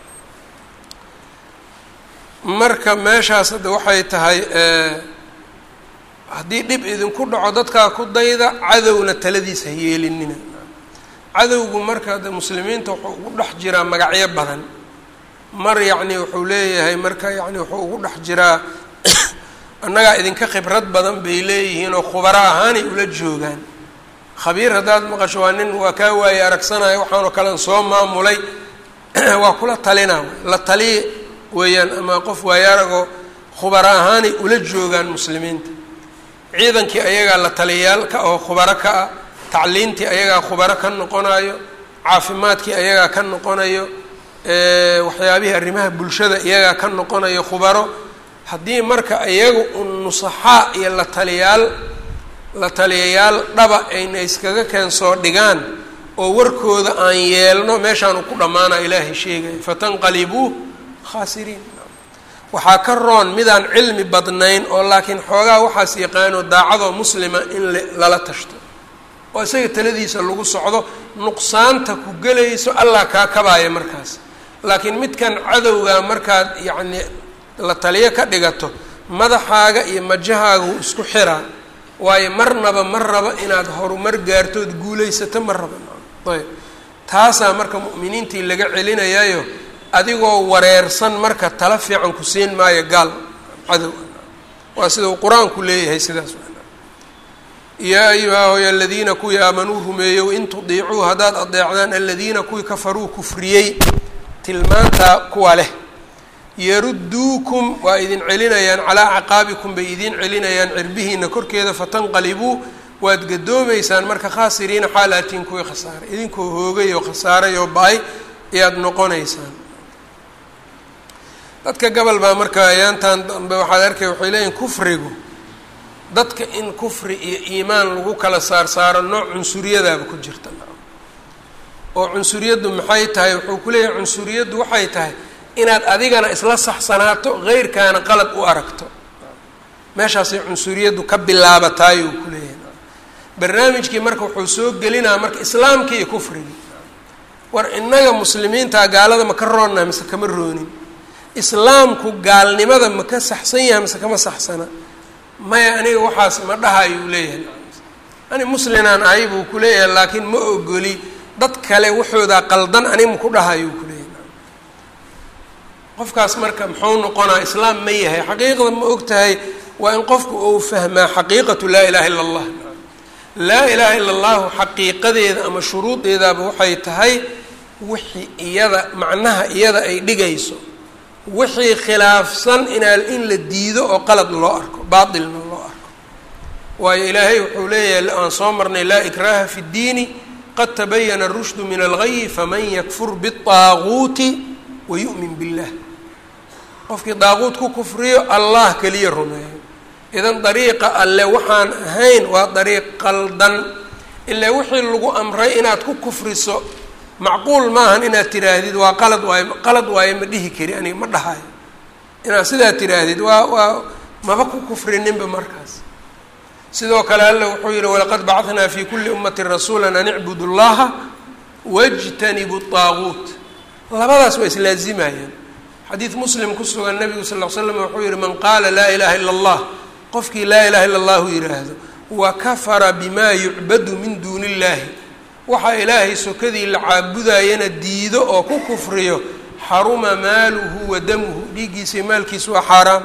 marka meeshaas hadda waxay tahay haddii dhib idinku dhaco dadkaa ku dayda cadowna taladiisa ha yeelinina cadowgu marka de muslimiinta wuxuu ugu dhex jiraa magacyo badan mar yacni wuxuu leeyahay marka yacni wuxuu ugu dhex jiraa annagaa idinka khibrad badan bay leeyihiin oo khubaro ahaanay ula joogaan khabiir haddaad maqasho waa nin waa kaa waaye aragsanayo waxaanoo kalean soo maamulay waa kula talina la taliya weeyaan ama qof waaye aragoo khubaro ahaanay ula joogaan muslimiinta ciidankii ayagaa la taliyayaal ka oo khubaro ka ah tacliintii ayagaa khubaro ka noqonayo caafimaadkii ayagaa ka noqonayo waxyaabihii arrimaha bulshada iyagaa ka noqonayo khubaro haddii marka iyaga un nusaxaa iyo la taliyaal la taliyayaal dhaba ayna iskaga keensoo dhigaan oo warkooda aan yeelno meeshaanu ku dhammaana ilaahay sheegaya fatanqalibuu khaasiriin waxaa ka roon midaan cilmi badnayn oo laakiin xoogaa waxaas yaqaano daacadoo muslima in lala tashto oo isaga taladiisa lagu socdo nuqsaanta ku gelayso allah kaa kabaaya markaas laakiin midkan cadowgaa markaad yacni la taliyo ka dhigato madaxaaga iyo majahaaga wuu isku xiraa waayo marnaba ma raba inaad horumar gaartood guulaysato ma raba ayb taasaa marka mu'miniintii laga celinayayo adigoo wareersan marka tala fiican ku siin maayo gaal cadow waa sida uu qur-aanku leeyahay sidaas yaa ayuha hoy aladiina kuwii aamanuu rumeeyow in tudiicuu haddaad adeecdaan aladiina kuwii kafaruu kufriyey tilmaantaa kuwa leh yaruduukum waa idin celinayaan calaa acqaabikum bay idin celinayaan cirbihiina korkeeda fatanqalibuu waad gadoomaysaan marka khaasiriina xaalaatiin kuwii khasaaray idinkoo hoogay oo khasaaray oo ba-ay ayaad noqonaysaan dadka gobol baa marka ayaantan dambe waxaad arkay waxay leeyihin kufrigu dadka in kufri iyo iimaan lagu kala saar saaro nooc cunsuriyadaaba ku jirta oo cunsuriyaddu maxay tahay wuxuu ku leeyahay cunsuriyaddu waxay tahay inaad adigana isla saxsanaato heyrkaana qalad u aragto meeshaasay cunsuriyaddu ka bilaabataay uu ku leeyahay barnaamijkii marka wuxuu soo gelinaa marka islaamkii iyo kufrigii war innaga muslimiintaa gaalada ma ka roonnaa mise kama roonin islaamku gaalnimada ma ka saxsan yahay mise kama saxsana maya aniga waxaas ma dhahayuu leeyahay ani muslinaan ahay buu ku leeyahay laakiin ma ogoli dad kale waxoodaa qaldan aniga maku dhahayuu ku leeyahay qofkaas marka muxuu noqonaa islaam ma yahay xaqiiqda ma og tahay waa in qofku uu fahmaa xaqiiqatu laa ilaha illa allah laa ilaaha illa allahu xaqiiqadeeda ama shuruudeedaaba waxay tahay wixii iyada macnaha iyada ay dhigayso wixii khilaafsan inaa in la diido oo qalad loo arko baatilna loo arko waayo ilaahay wuxuu leeyahay aan soo marnay laa ikraha fi ddiini qad tabayana arushdu min algayi faman yakfur biالطaaguuti wayu'min billah qofkii daaquut ku kufriyo allah keliya rumeeyo idan dariiqa alle waxaan ahayn waa dariiq qaldan ilaa wixii lagu amray inaad ku kufriso macquul maahan inaad tiraahdid waa qalad waayo qalad waayo ma dhihi kari aniga ma dhahayo inaad sidaa tiraahdid waa waa maba ku kufrininba markaas sidoo kale alle wuxuu yihi walaqad bacanaa fi kuli ummati rasuula an icbudu llaha wاjtanibu طaaguut labadaas waa islaazimayaan xadiid muslim ku sugan nabigu sal l slam wuxuu yihi man qaala laa ilaha ila اllah qofkii laa ilaha illa allahu yidhaahdo wa kafara bima yucbadu min duuni illahi waxaa ilaahay sokadii la caabudayana diido oo ku kufriyo xaruma maaluhu wa damuhu dhiiggiisa maalkiisu waa xaaraam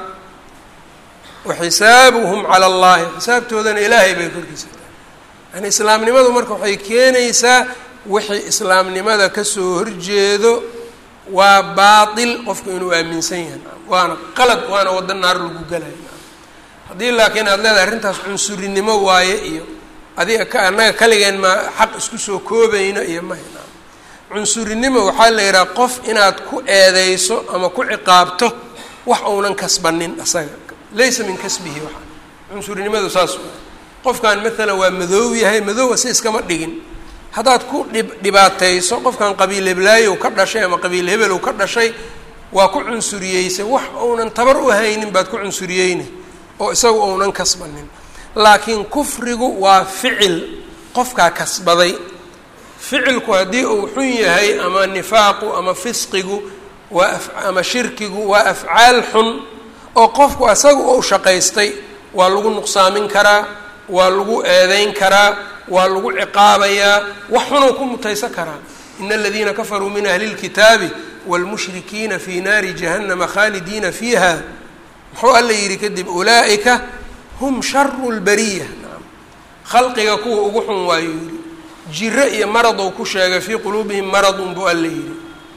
wa xisaabuhum cala allahi xisaabtoodana ilaahay bay korkiisa yani islaamnimadu marka waxay keenaysaa wixii islaamnimada kasoo horjeedo waa baatil qofku inuu aaminsan yahay waana qalad waana waddo naar lagu galay haddii laakiin aad leedahay arrintaas cunsurinimo waaye iyo adiga ka annaga kaligeen ma xaq isku soo koobayno iyo mahayna cunsurinimo waxaa la yidhaha qof inaad ku eedeyso ama ku ciqaabto wax uunan kasbanin asaga laysa min kasbihi waxa cunsurinimadu saas waa qofkan maalan waa madoow yahay madoowa si iskama dhigin haddaad ku dhib dhibaatayso qofkan qabiil heblaayow ka dhashay ama qabiil hebelow ka dhashay waa ku cunsuriyeysay wax uunan tabar u haynin baad ku cunsuriyeyna oo isagu uunan kasbanin laakiin kufrigu waa ficil qofkaa kasbaday ficilku haddii uu xun yahay ama nifaaqu ama fisqigu waa ama shirkigu waa afcaal xun oo qofku asaga ou shaqaystay waa lagu nuqsaamin karaa waa lagu eedeyn karaa waa lagu ciqaabayaa wax xunuu ku mutaysan karaa ina aladiina kafaruu min ahli اlkitaabi wاlmushrikiina fi naari jahannama khaalidiina fiiha muxuu alla yidhi kadib ulaa'ika hum sharu lbariya khalqiga kuwa ugu xun waayuu yidhi jiro iyo maradou ku sheegay fii quluubihim maradun buu alla yidhi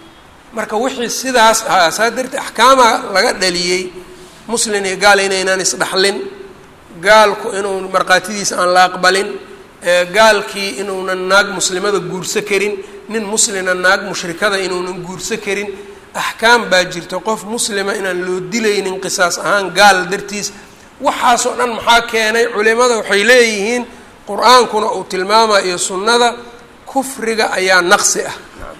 marka wixii sidaas ahaa saa darteed axkaama laga dhaliyey muslin iyo gaal inaynaan isdhaxlin gaalku inuu markhaatidiisa aan la aqbalin gaalkii inuunan naag muslimada guurso karin nin muslina naag mushrikada inuunan guurso karin axkaam baa jirta qof muslima inaan loo dilaynin qisaas ahaan gaal dartiis waxaasoo dhan maxaa keenay culimada waxay leeyihiin qur-aankuna uu tilmaamaya iyo sunnada kufriga ayaa naqsi ah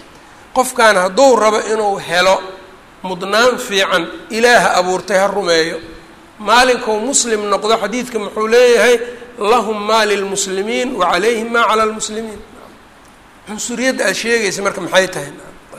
qofkan hadduu rabo inuu helo mudnaan fiican ilaaha abuurtay ha rumeeyo maalinkuu muslim noqdo xadiidka muxuu leeyahay lahum maa lilmuslimiin wa calayhim maa cala lmuslimiin cunsuriyadda aad sheegaysa marka maxay tahay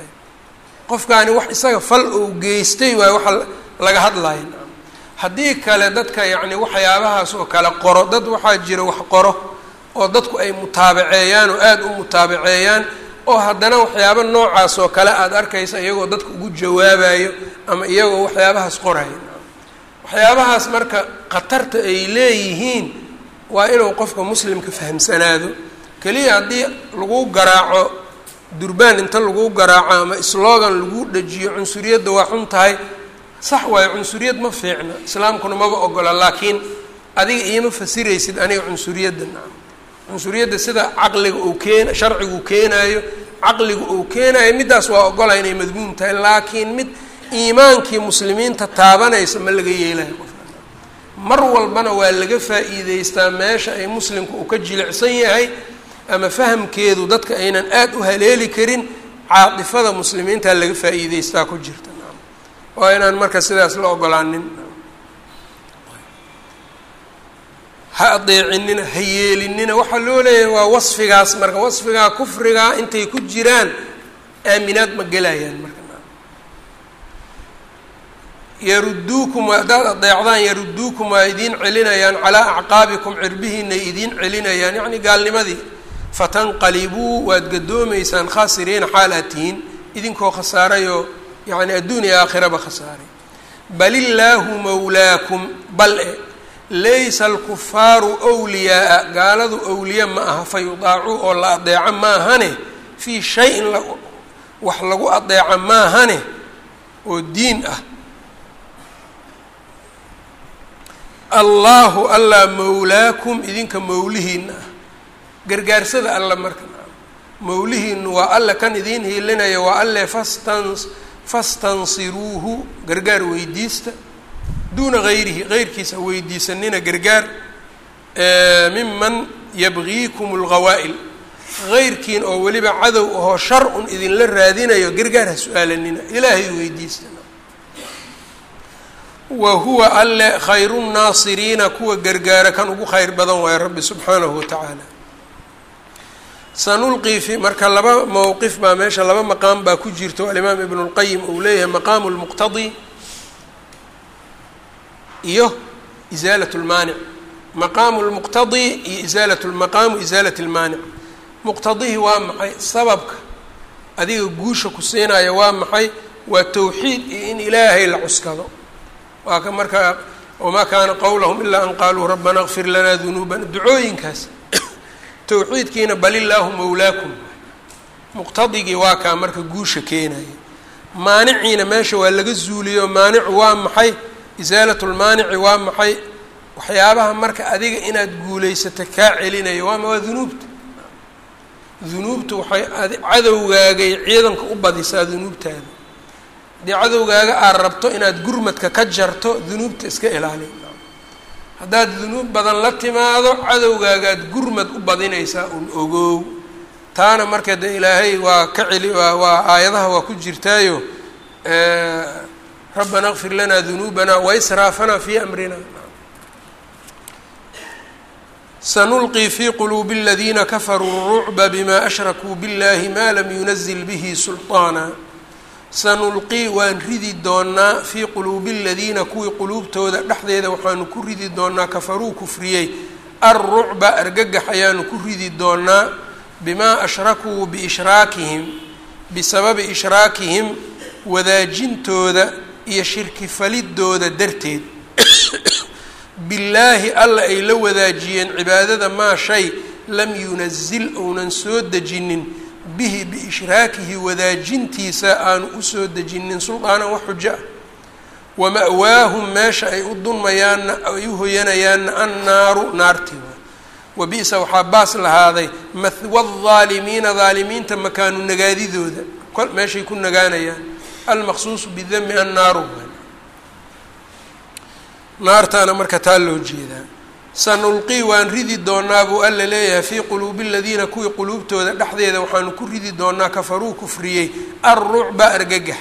qofkaani wax isaga fal uu geystay waayo waxa laga hadlaya haddii kale dadka yacni waxyaabahaas oo kale qoro dad waxaa jira wax qoro oo dadku ay mutaabaceeyaan oo aada u mutaabaceeyaan oo haddana waxyaaba noocaas oo kale aada arkaysa iyagoo dadka ugu jawaabayo ama iyagoo waxyaabahaas qorayo waxyaabahaas marka khatarta ay leeyihiin waa inuu qofka muslimka fahamsanaado keliya haddii lagu garaaco durbaan inta lagu garaaco ama slogan lagu dhajiyo cunsuriyadda waa xun tahay sax waayo cunsuriyad ma fiicna islaamkuna maba ogola laakiin adiga iima fasiraysid aniga cunsuriyadda nacam cunsuriyadda sida caqliga uu keen sharcigu keenaayo caqliga uu keenaayo middaas waa ogola inay madmuum tahay laakiin mid iimaankii muslimiinta taabanaysa ma laga yeelayo qofka mar walbana waa laga faa'iideystaa meesha ay muslimku uu ka jilicsan yahay ama fahamkeedu dadka aynan aada u haleeli karin caatifada muslimiinta laga faa'iideystaa ku jirta waa inaan marka sidaas la ogolaanin ha adeecinina ha yeelinina waxaa loo leeyahay waa wasfigaas marka wasfigaa kufrigaa intay ku jiraan aaminaad ma gelayaan marka yaruduukum haddaad adeecdaan yaruduukum waa idiin celinayaan calaa acqaabikum cirbihiinay idiin celinayaan yacni gaalnimadii fatanqalibuu waad gadoomaysaan khaasiriina xaal aad tihiin idinkoo khasaarayoo yacni adduun iyo aakhiraba khasaaray bal illaahu mawlaakum bal e laysa alkufaaru wliyaaa gaaladu awliya ma aha fa yudaacuu oo la adeeco maahane fii shay-in wax lagu adeeco maahane oo diin ah allaahu allaa mawlaakum idinka mawlihiina ah gargaarsada alla marka mawlihiinu waa alle kan idiin hiilinaya waa alle fastan fastansiruuhu gargaar weydiista duuna gayrihi geyrkiisa weydiisanina gargaar miman yabgiikum lgawaa'il geyrkiin oo weliba cadow ahoo shar un idinla raadinayo gargaar ha su-aalanina ilaahay weydiisana wa huwa alle khayru nnaasiriina kuwa gargaara kan ugu khayr badan waayo rabbi subxaanahu watacaala sanulqii fi marka laba mowqif baa meesha laba maqaam baa ku jirto alimaam ibnu lqayim uu leeyahay maqaamu lmuqtadi iyo isaalat lmaanic maqaamu lmuqtadi iyo isaalat maqaamu isaalat lmaanic muqtadihi waa maxay sababka adiga guusha ku siinaya waa maxay waa towxiid iyo in ilaahay la cuskado waa ka markaa wamaa kaana qowlahum ilaa an qaaluu rabbana kfir lanaa dunuubana ducooyinkaas towxiidkiina bal illaahu mawlaakum muqtadigii waa kaa marka guusha keenaya maaniciina meesha waa laga zuuliyo maanicu waa maxay isaalat lmaanici waa maxay waxyaabaha marka adiga inaad guulaysato kaa celinayo waama waa dunuubta dunuubta waxay cadowgaagay ciidanka u badisaa dunuubtaada haddii cadowgaaga aad rabto inaad gurmadka ka jarto dunuubta iska ilaali haddaad dunuub badan la timaado cadowgaagaad gurmad u badinaysaa un ogow taana marka de ilaahay waa ka celi waa waa aayadaha waa ku jirtaayo rabbana kfir lanaa dunuubana waisraafanaa fii amrina sanulqii fii quluubi aladiina kafaruu rucba bima ashrakuu biاllahi ma lam yunazil bihi sulطaana sanulqii waan ridi doonaa fii quluubi aladiina kuwii quluubtooda dhexdeeda waxaanu ku ridi doonaa kafaruu kufriyey alrucba argagax ayaanu ku ridi doonaa bimaa ashrakuu biishraakihim bisababi ishraakihim wadaajintooda iyo shirki falidooda darteed billaahi alla ay la wadaajiyeen cibaadada maa shay lam yunazil ounan soo dejinin bihi biishraakihi wadaajintiisa aanu usoo dejinin suldaanan wax xujo ah wama-waahum meesha ay u dunmayaanna ay u hoyanayaanna annaaru naartii wa bi-sa waxaa baas lahaaday mahwa aldaalimiina daalimiinta makaanu nagaadidooda kol meeshay ku nagaanayaan almaqsuusu bidami annaaru naartaana marka taa loo jeedaa sanulqii waan ridi doonaa buu alla leeyahay fii quluubi aladiina kuwii quluubtooda dhexdeeda waxaanu ku ridi doonaa kafaruu kufriyey alrucba argagax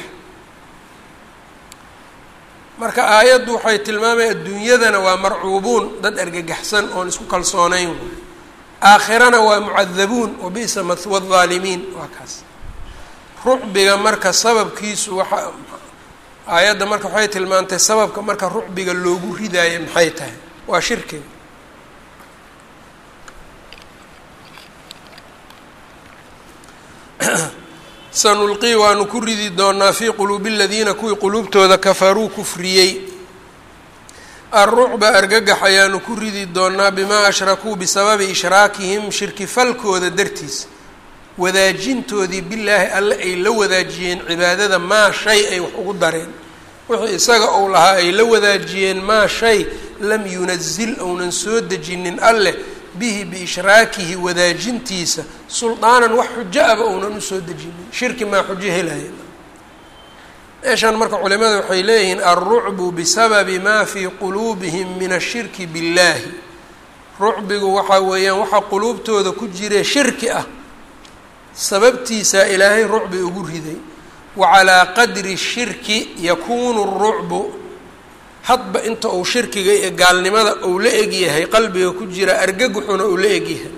marka aayaddu waxay tilmaamaya adduunyadana waa marcuubuun dad argagaxsan oon isku kalsoonayn aakhirana waa mucadabuun wabi'sa mahwa aldaalimiin waa kaas rucbiga marka sababkiisu waxa aayadda marka waxay tilmaantay sababka marka rucbiga loogu ridaayo maxay tahay waa shirkiga sanulqii waanu ku ridi doonaa fii quluubi aladiina kuwii quluubtooda kafaruu kufriyey alrucba argagax ayaanu ku ridi doonaa bimaa ashrakuu bisababi ishraakihim shirki falkooda dartiis wadaajintoodii bilaahi alle ay la wadaajiyeen cibaadada maa shay ay wax ugu dareen wixii isaga uu lahaa ay la wadaajiyeen maa shay lam yunazil ounan soo dejinin alleh bihi biishraakihi wadaajintiisa suldaanan wax xujo aba ounan usoo dejinin shirki maa xujo helaya meeshan marka culimada waxay leeyihiin alrucbu bisababi maa fii quluubihim min ashirki billaahi rucbigu waxaa weeyaan waxaa quluubtooda ku jire shirki ah sababtiisaa ilaahay rucbi ugu riday wa calaa qadri shirki yakuunu rucbu hadba inta uu shirkiga iyo gaalnimada uu la egyahay qalbiga ku jira argaguxuna uu la egyahay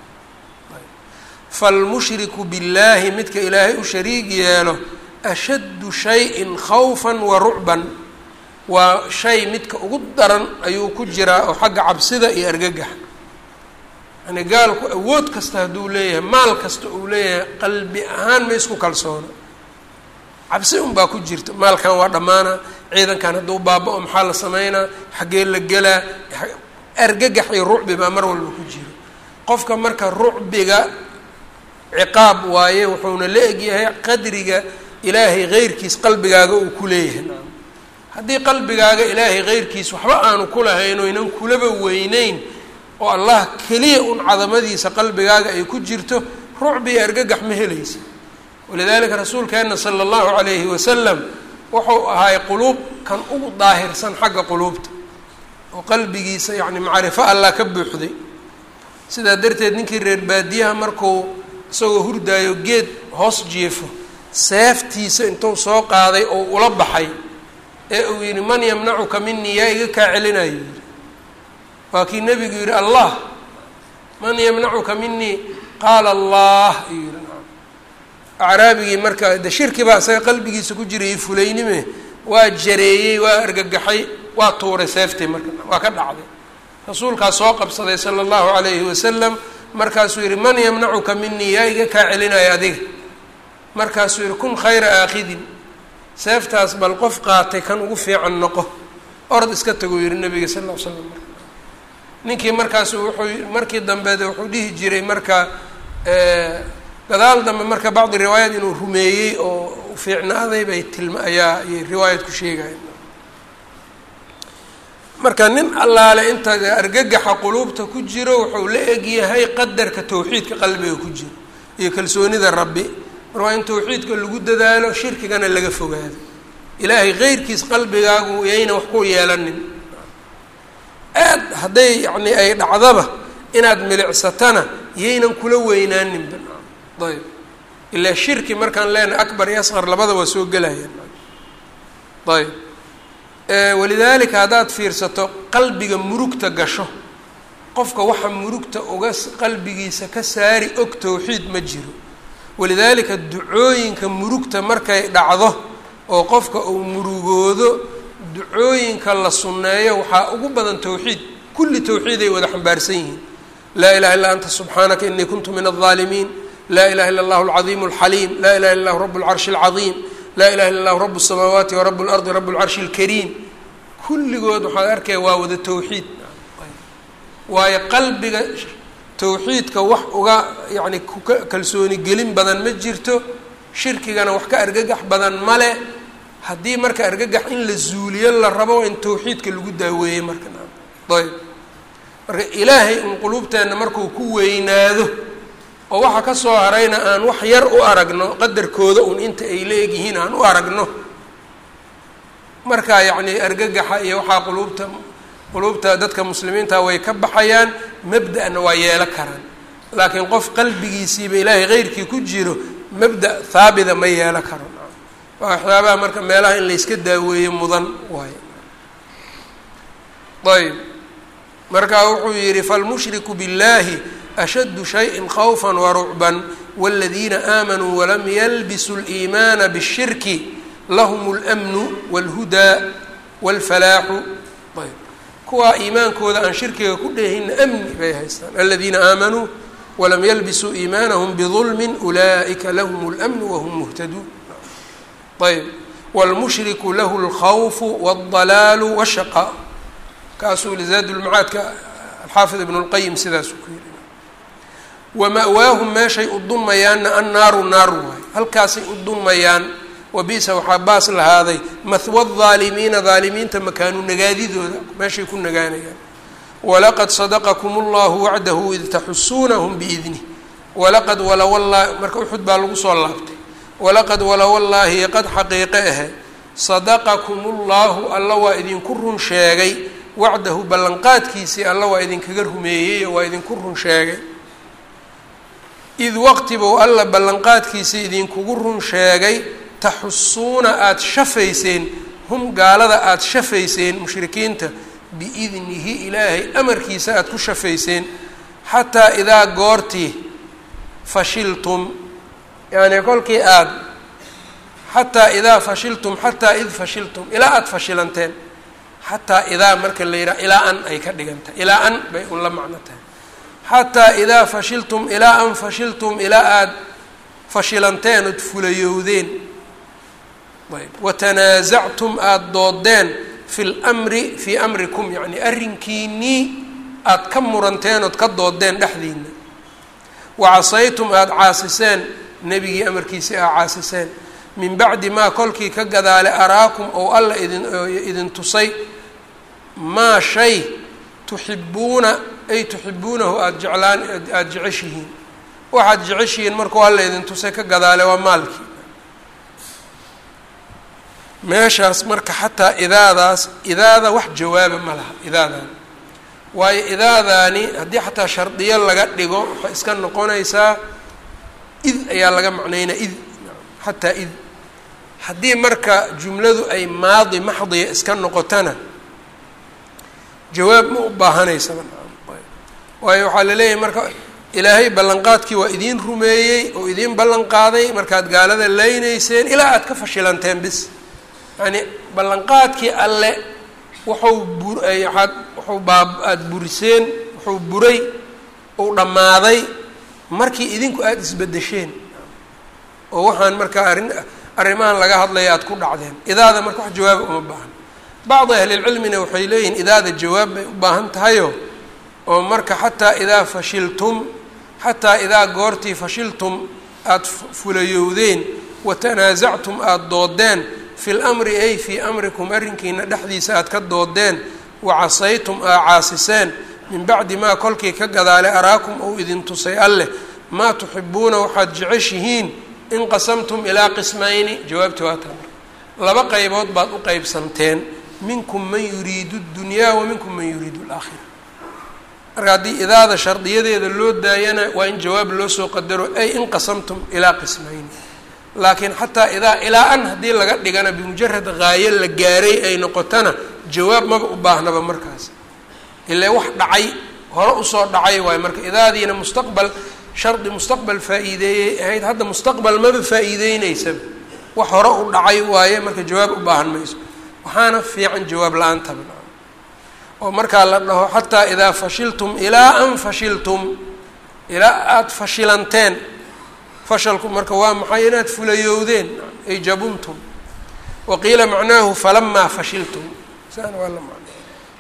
falmushriku billaahi midka ilaahay u shariig yeelo ashaddu shayin khawfan wa rucban waa shay midka ugu daran ayuu ku jiraa oo xagga cabsida iyo argagaxa yani gaalku awood kasta hadduu leeyahay maal kasta uu leeyahay qalbi ahaan ma isku kalsoono cabsi unbaa ku jirta maalkan waa dhammaana ciidankan hadduu baaba-o maxaa la sameynaa xaggee la gelaa argagax iyo rucbi baa mar walba ku jiro qofka marka rucbiga ciqaab waaye wuxuuna la egyahay qadriga ilaahay heyrkiis qalbigaaga uu ku leeyahay haddii qalbigaaga ilaahay keyrkiis waxba aanu ku lahayn oo inan kulaba weyneyn oo allah keliya un cadamadiisa qalbigaaga ay ku jirto rucbi iyo argagax ma helaysa walidaalika rasuulkeenna sala allahu calayhi wasalam wuxuu ahaay quluub kan ugu daahirsan xagga quluubta oo qalbigiisa yacni macrifo allah ka buuxday sidaa darteed ninkii reer baadiyaha markuu isagoo hurdaayo geed hoos jiefo seeftiisa intuu soo qaaday oo ula baxay ee uu yidhi man yamnacuka minii yaa iga kaa celinayo yidhi waa kii nebigu yidhi allah man yamnacuka minii qaala allah ayuu yihi acraabigii marka de shirki baa isaga qalbigiisa ku jirayay fulaynime waa jareeyey waa argagaxay waa tuuray seeftii marka waa ka dhacday rasuulkaa soo qabsaday sala allahu calayhi wasalam markaasuu yihi man yamnacuka minii yaa iga kaa celinaya adiga markaasuu yihi kun khayra aakhidin seeftaas bal qof qaatay kan ugu fiican noqo orod iska taguu yihi nabiga sal ll ly slam marka ninkii markaasu wuxuu markii dambeed wuxuu dhihi jiray marka gadaal dambe marka bacdi riwaayad inuu rumeeyey oo fiicnaaday bay tilma ayaa ayay riwaayad ku sheegayen marka nin allaale inta argagaxa quluubta ku jiro wuxuu la egyahay qadarka tawxiidka qalbiga ku jiro iyo kalsoonida rabbi mar waa in tawxiidka lagu dadaalo shirkigana laga fogaado ilaahay keyrkiis qalbigaagu yayna wax ku yeelanin aad hadday yacni ay dhacdaba inaad milicsatana yaynan kula weynaaninba ayb ilaa shirki markaan leenahay akbar iyo asqar labada waa soo gelayaan ayb walidaalika haddaad fiirsato qalbiga murugta gasho qofka waxa murugta uga qalbigiisa ka saari og tawxiid ma jiro walidaalika ducooyinka murugta markay dhacdo oo qofka uu murugoodo ducooyinka la sunneeyo waxaa ugu badan tawxiid kulli tawxiiday wada xambaarsan yihiin laa ilaha illa anta subxaanaka inii kuntu min aldaalimiin laa ilaha illa allahu alcadiimu alxaliim laa ilaha illa lahu rabu lcarshi alcadiim laa ilaha illa allahu rabu الsamaawaati wa rabu اlardi rabu lcarshi اlkariim kulligood waxaad arkaya waa wada tawxiid waayo qalbiga tawxiidka wax uga yani kuka kalsooni gelin badan ma jirto shirkigana wax ka argagax badan male haddii marka argagax in la zuuliyo la rabo in tawxiidka lagu daaweeyey marka ayb marka ilaahay un quluubteenna markuu ku weynaado oo waxa ka soo harayna aan wax yar u aragno qadarkooda un inta ay la egyihiin aan u aragno marka yacni argagaxa iyo waxaa quluubta quluubta dadka muslimiinta way ka baxayaan mabda-na waa yeelo karaan laakiin qof qalbigiisiiba ilaahay keyrkii ku jiro mabda haabida ma yeelo karo waa waxyaabaha marka meelaha in layska daaweeyo mudan waayo ayb marka wuxuu yihi falmushriku biاllahi ashaddu shayin khawfa warucban wاladiina aamanuu walam yalbisuu اliimaana bالshirki lahm اlmnu wاlhudaa wاlfalaaxu ayb kuwaa iimaankooda aan shirkiga ku dheehinna amni bay haystaan aladiina aamanuu walam yalbisuu iimaanahum bظulmi ulaa'ika lahm اlmnu wahum muhtaduun ayb wاlmushriku lahu اlkhawfu wاldalaalu wالshaqaa kaasuu lizaad lmacaadka alxaafid ibn اlqayim sidaasuu ku yiri wama-waahum meeshay u dunmayaanna annaaru naar waay halkaasay u dunmayaan wabi'sa waxaa baas lahaaday mahwa daalimiina daalimiinta makaanu nagaadidooda meeshay ku nagaanayaan walaqad sadaqakum اllahu wacdahu id taxusuunahum biidnih walaqad walawallaahi marka uxud baa lagu soo laabtay walaqad walawallaahi qad xaqiiqe ahe sadaqakum اllahu alla waa idinku run sheegay wacdahu ballanqaadkiisii alla waa idinkaga rumeeyey oo waa idinku run sheegay id waqtibou alla ballanqaadkiisii idinkugu run sheegay taxusuuna aada shafayseen hum gaalada aada shafayseen mushrikiinta biidnihi ilaahay amarkiisa aada ku shafayseen xataa idaa goortii fashiltum yacni kolkii aada xataa idaa fashiltum xataa id fashiltum ilaa aada fashilanteen xataa idaa marka la yidhaha ilaa an ay ka dhigan tahay ilaa an bay un la macno tahay xataa idaa fashiltum ilaa an fashiltum ilaa aada fashilanteen ood fulayowdeen ayb watanaasactum aada doodeen fi lmri fii amrikum yacni arrinkiinnii aada ka muranteen ood ka doodeen dhexdiina wacasaytum aada caasiseen nebigii amarkiisii aa caasiseen min bacdi maa kolkii ka gadaale araakum ou alla idin idin tusay maa shay tuxibuuna ay tuxibuunahu aada jeclaan aada jeceshihiin waxaad jeceshihiin markuu alla idin tusay ka gadaale waa maalkii meeshaas marka xataa idaadaas idaada wax jawaaba ma laha idaadan waayo idaadaani haddii xataa shardiyo laga dhigo waxay iska noqonaysaa id ayaa laga macnaynaa id xataa id haddii marka jumladu ay maadi maxdiya iska noqotana jawaab ma u baahanaysaba waayo waxaa la leeyahay marka ilaahay ballanqaadkii waa idiin rumeeyey oo idiin ballan qaaday markaad gaalada leynayseen ilaa aada ka fashilanteen bis yacni ballanqaadkii alle wuxuu bur waaad wuxuu baab aada buriseen wuxuu buray uu dhammaaday markii idinku aada isbeddesheen oo waxaan markaa arrin arrimahan laga hadlaya aada ku dhacdeen idaada marka wax jawaaba uma baahan bacdi ahlilcilmina waxay leeyihiin idaada jawaab bay u baahan tahayo oo marka xataa idaa fashiltum xataa idaa goortii fashiltum aada fulayowdeen wa tanaasactum aada doodeen fi lamri ay fii amrikum arrinkiina dhexdiisa aada ka doodeen wa casaytum aa caasiseen min bacdi maa kolkii ka gadaale araakum ou idin tusay alleh maa tuxibuuna waxaad jeceshihiin in qasamtum ilaa qismayni jawaabti waa taa laba qaybood baad u qeybsanteen minkum man yuriidu ddunyaa wa minkum man yuriidu alaakhira marka haddii idaada shardiyadeeda loo daayana waa in jawaab loo soo qadaro ay in qasamtum ilaa qismayni laakiin xataa idaa ilaa an haddii laga dhigana bimujarad haayo la gaaray ay noqotana jawaab maba u baahnaba markaas ilaa wax dhacay hore usoo dhacay waayo marka idaadiina mustaqbal shardi mustaqbal faa-iideeyey ahayd hadda mustaqbal maba faa-iideyneysaba wax hore u dhacay waaye marka jawaab u baahan mayso waxaana fiican jawaab la-aantaba oo markaa la dhaho xataa idaa fashiltum ilaa an fashiltum ilaa aada fashilanteen fashalku marka waa maxay inaad fulayowdeen ay jabuntum wa qiila macnaahu falamaa fashiltum saana waa la macnay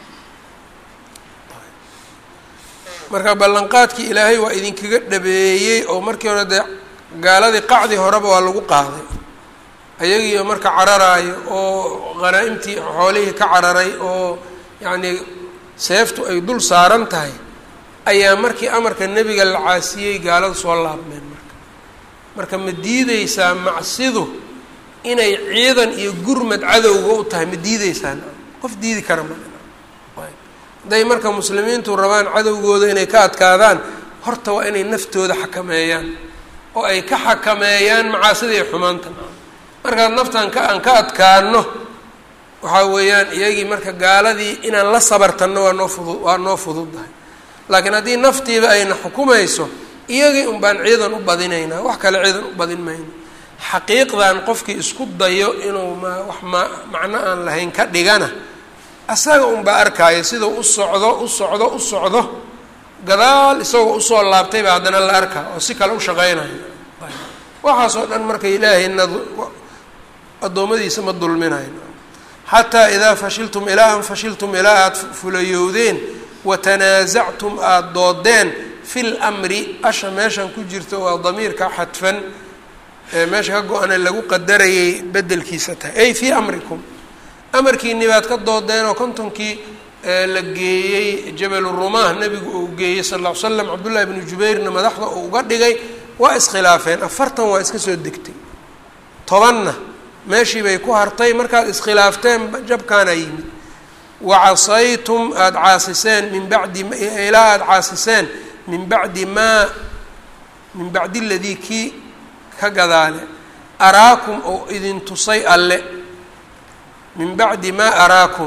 marka ballanqaadkii ilaahay waa idinkaga dhabeeyey oo markii hore dee gaaladii qacdi horeba waa lagu qaaday ayagiio marka cararaayo oo qhanaa-imtii xoolihii ka cararay oo yacnii seeftu ay dul saaran tahay ayaa markii amarka nebiga la caasiyey gaaladu soo laabmeen marka marka ma diideysaa macsidu inay ciidan iyo gurmad cadowga u tahay ma diideysaan qof diidi kara ma hadday marka muslimiintu rabaan cadowgooda inay ka adkaadaan horta waa inay naftooda xakameeyaan oo ay ka xakameeyaan macaasida iyo xumaanta markaad naftan ka aan ka adkaano waxaa weeyaan iyagii marka gaaladii inaan la sabartanno waa noo fudu waa noo fududdahay laakiin haddii naftiiba ayna xukumayso iyagii un baan ciidan u badinaynaa wax kale ciidan u badin mayno xaqiiqdan qofkii isku dayo inuu ma wax ma macno aan lahayn ka dhigana asaga unbaa arkaayo sidau u socdo u socdo u socdo gadaal isagoo usoo laabtay baa haddana la arkaa oo si kale u shaqeynayo waxaasoo dhan marka ilaahayna addoommadiisa ma dulminayo xataa idaa fashiltum ilaa an fashiltum ilaa aada fulayowdeen wa tanaasactum aada doodeen fi lmri asha meeshan ku jirta waa damiirka xadfan ee meesha ka go-ana lagu qadarayay bedelkiisa tahay ay fii amrikum amarkiini baad ka doodeen oo kontonkii la geeyey jabal rumah nebigu uu geeyey sal lla ly slam cabdullahi bnu jubayrna madaxda uu uga dhigay waa iskhilaafeen afartan waa iska soo degtay tobanna meeshii bay ku hartay markaad iskhilaafteen jabkaana yimid wa casaytum aada caasiseen min bacdi ilaa aada caasiseen min bacdi maa min bacdi ladii kii ka gadaale araakum oo idin tusay alle min bacdi maa araakum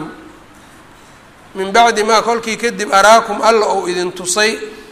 min bacdi maa kolkii kadib araakum alla ou idin tusay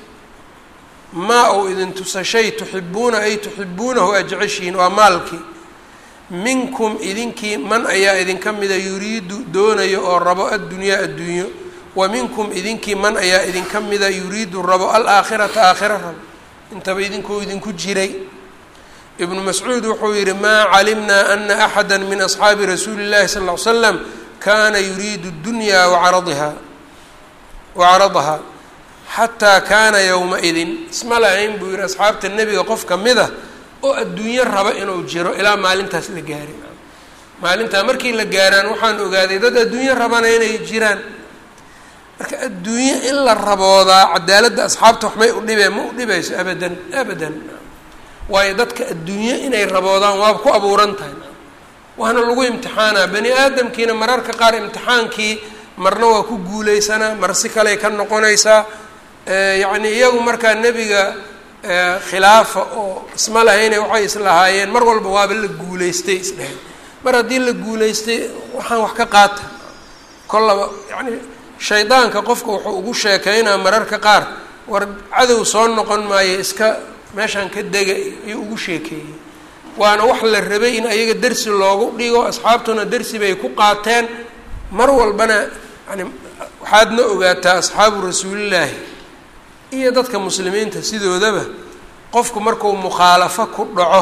maa ou idin tusay shay tuxibuuna ay tuxibuunahu aad jeceshihiin waa maalkii minkum idinkii man ayaa idinka mida yuriidu doonayo oo rabo addunyaa adduunyo wa minkum idinkii man ayaa idinka mida yuriidu rabo alaakhirata aakhira rabo intaba idinkuu idinku jiray ibnu mascuud wuxuu yihi maa calimnaa ana axada min asxaabi rasuuli اllahi sal ly slam kana yuriidu اdunya wacaradiha wacaradaha xataa kaana yowma-idin isma lahayn buu yihi asxaabta nebiga qof ka mid a oo adduunyo raba inuu jiro ilaa maalintaas la gaarin maalintaa markii la gaaraan waxaan ogaaday dad adduunyo rabana inay jiraan marka adduunyo in la raboodaa cadaaladda asxaabta waxmay u dhibeen ma u dhibayso abadan abadan waayo dadka adduunyo inay raboodaan waaba ku abuuran tahay waana lagu imtixaanaa bani aadamkiina mararka qaar imtixaankii marna waa ku guuleysanaa mar si kaley ka noqonaysaa yacni iyagu markaa nebiga khilaafa oo isma lahayne waxay islahaayeen mar walba waaba la guuleystay isdheheen mar haddii la guuleystay waxaan wax ka qaata kollaba yacni shaydaanka qofka wuxuu ugu sheekeynaa mararka qaar war cadow soo noqon maayo iska meeshaan ka dega ayuu ugu sheekeeyey waana wax la rabay in ayaga dersi loogu dhigo asxaabtuna dersi bay ku qaateen mar walbana yani waxaadna ogaataa asxaabu rasuulillaahi iyo dadka muslimiinta sidoodaba qofku markuu mukhaalafo ku dhaco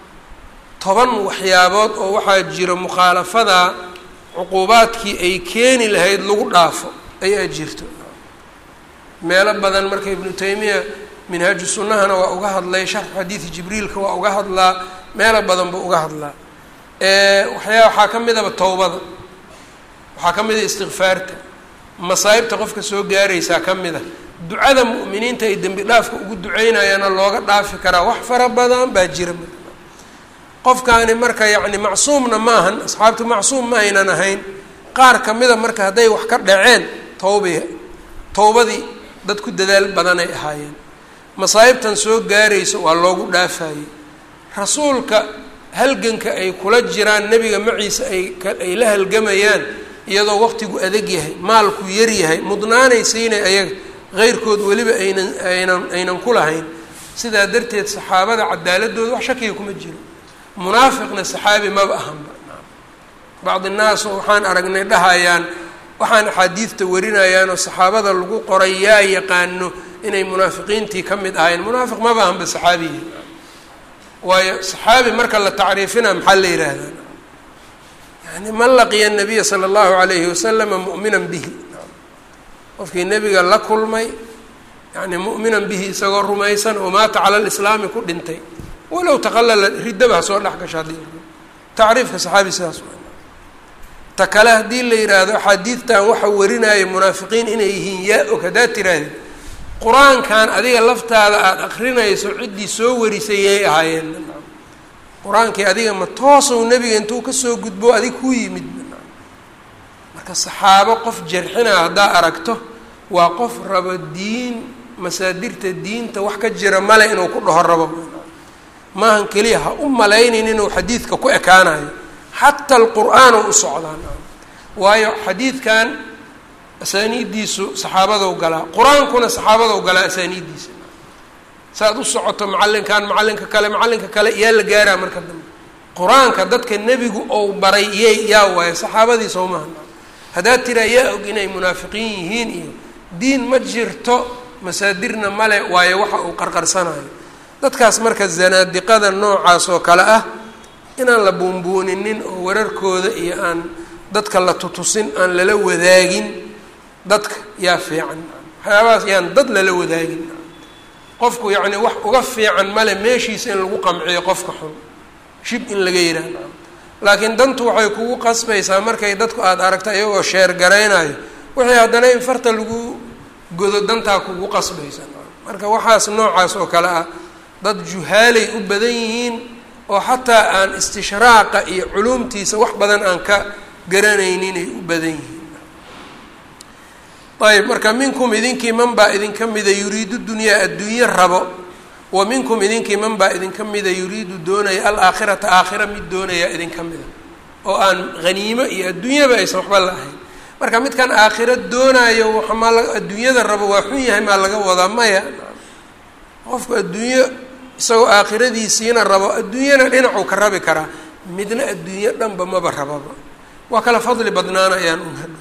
toban waxyaabood oo waxaa jiro mukhaalafadaa cuquubaadkii ay keeni lahayd lagu dhaafo ayaa jirto meelo badan marka ibnu taymiya minhaaju sunnahana waa uga hadlay sharxu xadiidi jibriilka waa uga hadlaa meelo badan buu uga hadlaa waxyaa waxaa ka midaba towbada waxaa ka mid a istikfaarta masaa'ibta qofka soo gaaraysaa ka mid a ducada mu'miniinta ay dembi dhaafka ugu duceynayaana looga dhaafi karaa wax fara badan baa jira qofkaani marka yacni macsuumna ma ahan asxaabtu macsuum ma aynan ahayn qaar ka mida marka hadday wax ka dhaceen towbay towbadii dad ku dadaal badanay ahaayeen masaa'ibtan soo gaarayso waa loogu dhaafayey rasuulka halganka ay kula jiraan nebiga maciisa ay ay la halgamayaan iyadoo waqtigu adag yahay maalku yar yahay mudnaanay siinay ayaga heyrkood weliba aynan aynan aynan ku lahayn sidaa darteed saxaabada cadaaladooda wax shakiga kuma jiro munaafiqna saxaabi maba ahanba bacdi naas oo waxaan aragnay dhahayaan waxaan axaadiidta warinayaanoo saxaabada lagu qoray yaa yaqaano inay munaafiqiintii ka mid ahayn munaafiq maba ahanba saxaabiyi waayo saxaabi marka la tacriifina maxaa la yidhaahdaa yani man laqiya nabiya sala allahu alayhi wasalama mu'minan bihi qofkii nebiga la kulmay yani mu'minan bihi isagoo rumaysan oo maata cala lislaami ku dhintay walow taqalala riddaba ha soo dhex gasho haddii tacriifka saxaabi sidaas waa ta kale haddii la yidhaahdo axaadiidtan waxa warinaya munaafiqiin inay yihiin yaa og haddaad tiraahdi qur-aankan adiga laftaada aada akrinayso ciddii soo warisay yay ahaayeen qur-aankii adiga ma toosow nebiga intuu kasoo gudbo adig ku yimid marka saxaabo qof jarxinaa haddaa aragto waa qof rabo diin masaadirta diinta wax ka jira male inuu ku dhaho rabo maahan keliya ha u malaynin inuu xadiidka ku ekaanayo xataa alqur-aan u socdaan waayo xadiidkan asaaniiddiisu saxaabadow galaa qur-aankuna saxaabadow galaa asaaniiddiisa saaad u socoto macallinkan macallinka kale macallinka kale yaa la gaaraa marka dambe qur-aanka dadka nebigu ou baray yay yaa waayo saxaabadii sowmaha haddaad tiraa yaa og inay munaafiqiin yihiin iyo diin ma jirto masaadirna male waayo waxa uu qarqarsanayo dadkaas marka zanaadiqada noocaas oo kale ah inaan la buunbuuninin oo wararkooda iyo aan dadka la tutusin aan lala wadaagin dadka yaa fiican waxyaabahaas yaan dad lala wadaagin qofku yacni wax uga fiican male meeshiisa in lagu qamciyo qofka xun shib in laga yidhaahdo laakiin dantu waxay kugu qasbaysaa markay dadku aada aragta iyagoo sheer garaynayo wixii haddana in farta lagu godo dantaa kugu qasbaysa marka waxaas noocaas oo kale ah dad juhaalay u badan yihiin oo xataa aan istishraaqa iyo culuumtiisa wax badan aan ka garanayninay u badan yihiin ayb marka minkum idinkii man baa idinka mida yuriidu dunyaa adduunye rabo wa minkum idinkii man baa idinka mida yuriidu doonaya alaakhirata aakhira mid doonaya idinka mida oo aan haniimo iyo adduunyaba aysan waxba la ahayn marka midkan aakhiro doonaayo wamaa la adduunyada rabo waa xun yahay maa laga wadaa maya qofku adduunyo isagoo aakhiradiisiina rabo adduunyana dhinacuu ka rabi karaa midna adduunyo dhanba maba rababa waa kala fadli badnaanayaan un hadhow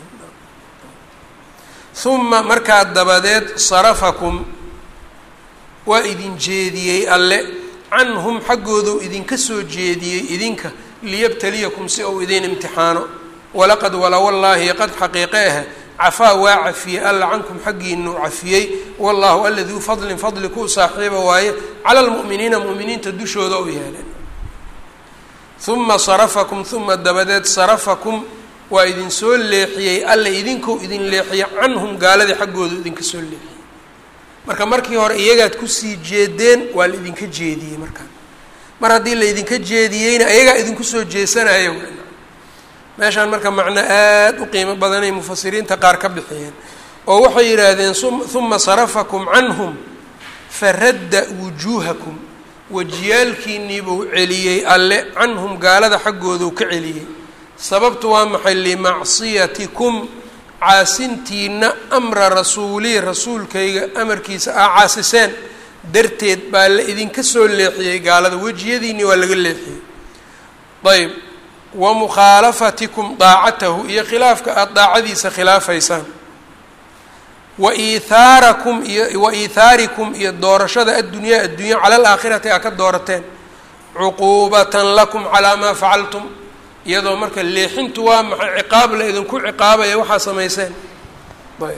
uma markaa dabadeed sarafakum waa idin jeediyey alle canhum xaggooduu idinka soo jeediyey idinka liyabtaliyakum si uu idin imtixaano walaqad wala wallaahi qad xaqiiqe ah cafaa waa cafiyey alla cankum xaggiinuu cafiyey wallahu alla duu fadlin fadli kuu saaxiiba waaye cala lmu'miniina mu'miniinta dushooda u yeeleen uma sarafakum uma dabadeed sarafakum waa idin soo leexiyey alla idinkou idin leexiyey canhum gaaladii xaggooda idinka soo leexiyey marka markii hore iyagaad kusii jeedeen waa la idinka jeediyey markaan mar haddii la idinka jeediyeyna iyagaa idinku soo jeesanaya meeshaan marka macno aada u qiimo badanay mufasiriinta qaar ka bixiyeen oo waxay yidhaahdeen uma sarafakum canhum faradda wujuuhakum wajiyaalkiiniibuu celiyey alle canhum gaalada xaggoodu ka celiyey sababtu waa maxay limacsiyatikum caasintiina amra rasuulii rasuulkayga amarkiisa aa caasiseen darteed baa la idinka soo leexiyey gaalada wejiyadiinii waa laga leexiyey ayb wa mukhaalafatikum daacatahu iyo khilaafka aada daacadiisa khilaafaysaan wa iithaarakum iyo wa iithaarikum iyo doorashada addunyaa addunya cala alaakhirati aa ka doorateen cuquubatan lakum calaa maa facaltum iyadoo marka leexintu waa maxay ciqaab la idinku ciqaabaya waxaa samayseen ayb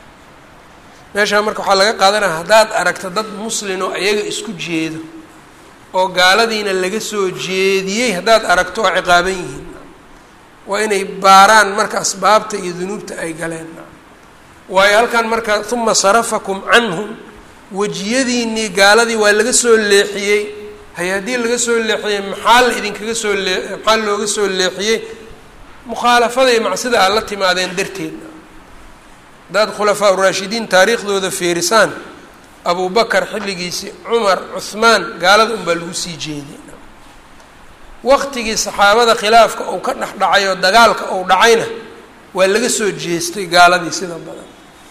meeshaa marka waxaa laga qaadanaya haddaad aragto dad muslinoo ayaga isku jeedo oo gaaladiina laga soo jeediyey haddaad aragto oo ciqaaban yihiin waa inay baaraan marka asbaabta iyo dunuubta ay galeen waayo halkan marka uma sarafakum canhum wejiyadiinii gaaladii waa laga soo leexiyey hay haddii laga soo leexiyey maxaa la idinkaga soo lee maxaa looga soo leexiyey mukhaalafada iyo macsida aad la timaadeen darteed haddaad khulafaa uraashidiin taariikhdooda feerisaan abu bakar xilligiisii cumar cuhmaan gaalada unbaa lagu sii jeeday waqtigii saxaabada khilaafka uu ka dhex dhacay oo dagaalka uu dhacayna waa laga soo jeestay gaaladii sida badan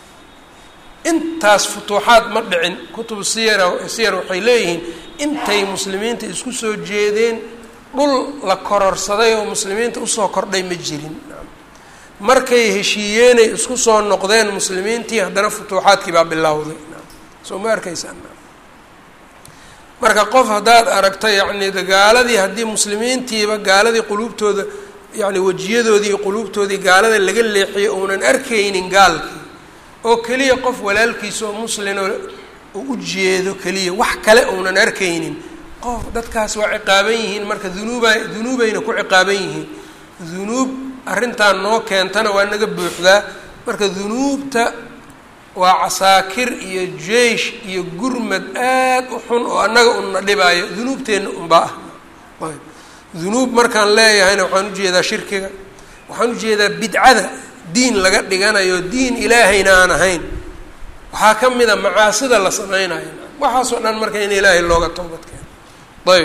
intaas futuuxaad ma dhicin kutubu siyara siyar waxay leeyihiin intay muslimiinta isku soo jeedeen dhul la kororsaday oo muslimiinta usoo kordhay ma jirin markay heshiiyeenay isku soo noqdeen muslimiintii haddana futuuxaadkii baa bilowday soo ma arkaysaan marka qof haddaad aragto yacni gaaladii haddii muslimiintiiba gaaladii quluubtooda yacni wejiyadoodii iyo quluubtoodii gaalada laga leexiyo uunan arkaynin gaalkii oo keliya qof walaalkiisa oo muslinoo uu u jeedo keliya wax kale uunan arkaynin qof dadkaas waa ciqaaban yihiin marka dunuuba dunuubayna ku ciqaaban yihiin dunuub arrintan noo keentana waa naga buuxdaa marka dunuubta waa casaakir iyo jeish iyo gurmad aad u xun oo annaga unna dhibaayo dunuubteenna unbaa ah ayb dunuub markaan leeyahayna waxaan ujeedaa shirkiga waxaan ujeedaa bidcada diin laga dhiganayo diin ilaahayna aan ahayn waxaa ka mid a macaasida la sameynayo waxaasoo dhan marka in ilaahay looga toobad keeno ayb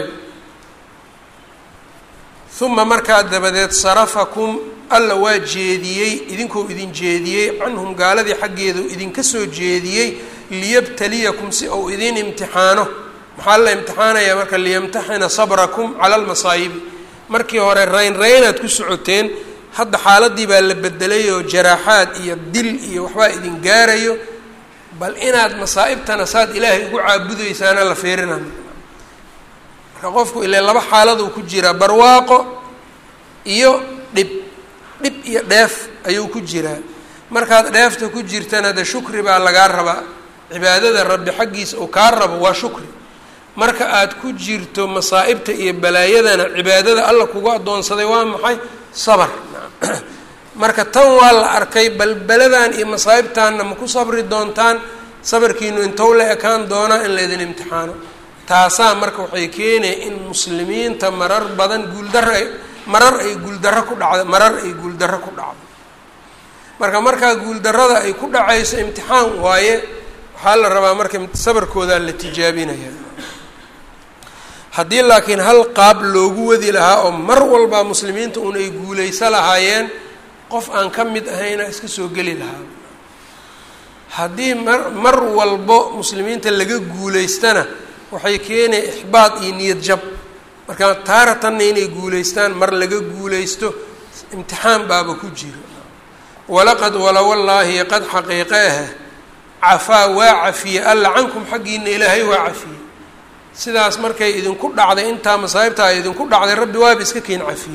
uma markaa dabadeed sarafakum alla waa jeediyey idinkuu idin jeediyey canhum gaaladii xaggeedu idinka soo jeediyey liyabtaliyakum si uu idin imtixaano maxaa la imtixaanayaa marka liyamtaxina sabrakum cala almasaayibi markii hore rayn raynaad ku socoteen hadda xaaladii baa la bedelay oo jaraaxaad iyo dil iyo waxbaa idin gaarayo bal inaad masaa'ibtana saad ilaahay ugu caabudaysaana la fiirina marka qofku ile laba xaaladuu ku jiraa barwaaqo iyo dhib dhib iyo dheef ayuu ku jiraa markaad dheefta ku jirtana de shukri baa lagaa rabaa cibaadada rabbi xaggiisa uu kaa rabo waa shukri marka aad ku jirto masaa'ibta iyo balaayadana cibaadada alla kugu addoonsaday waa maxay sabar marka tan waa la arkay balbeladan iyo masaa'ibtaanna ma ku sabri doontaan sabarkiinu intou la ekaan doonaa in laydin imtixaano taasaa marka waxay keenaya in muslimiinta marar badan guuldarro ay marar ay guuldarro ku dhacdo marar ay guuldarro ku dhacdo marka markaa guuldarrada ay ku dhacayso imtixaan waaye waxaa la rabaa marka sabarkoodaa la tijaabinaya haddii laakiin hal qaab loogu wadi lahaa oo mar walba muslimiinta un ay guulayso lahaayeen qof aan ka mid ahayna iska soo geli lahaa haddii mar mar walbo muslimiinta laga guulaystana waxay keenaya ixbaad iyo niyad jab marka taaratanna inay guulaystaan mar laga guulaysto imtixaan baaba ku jiro walaqad wala wallaahi qad xaqiiqe ah cafaa waa cafiyey alla cankum xaggiina ilaahay waa cafiyey sidaas markay idinku dhacday intaa masaa'ibta ay idinku dhacday rabbi waaba iska keen cafiyey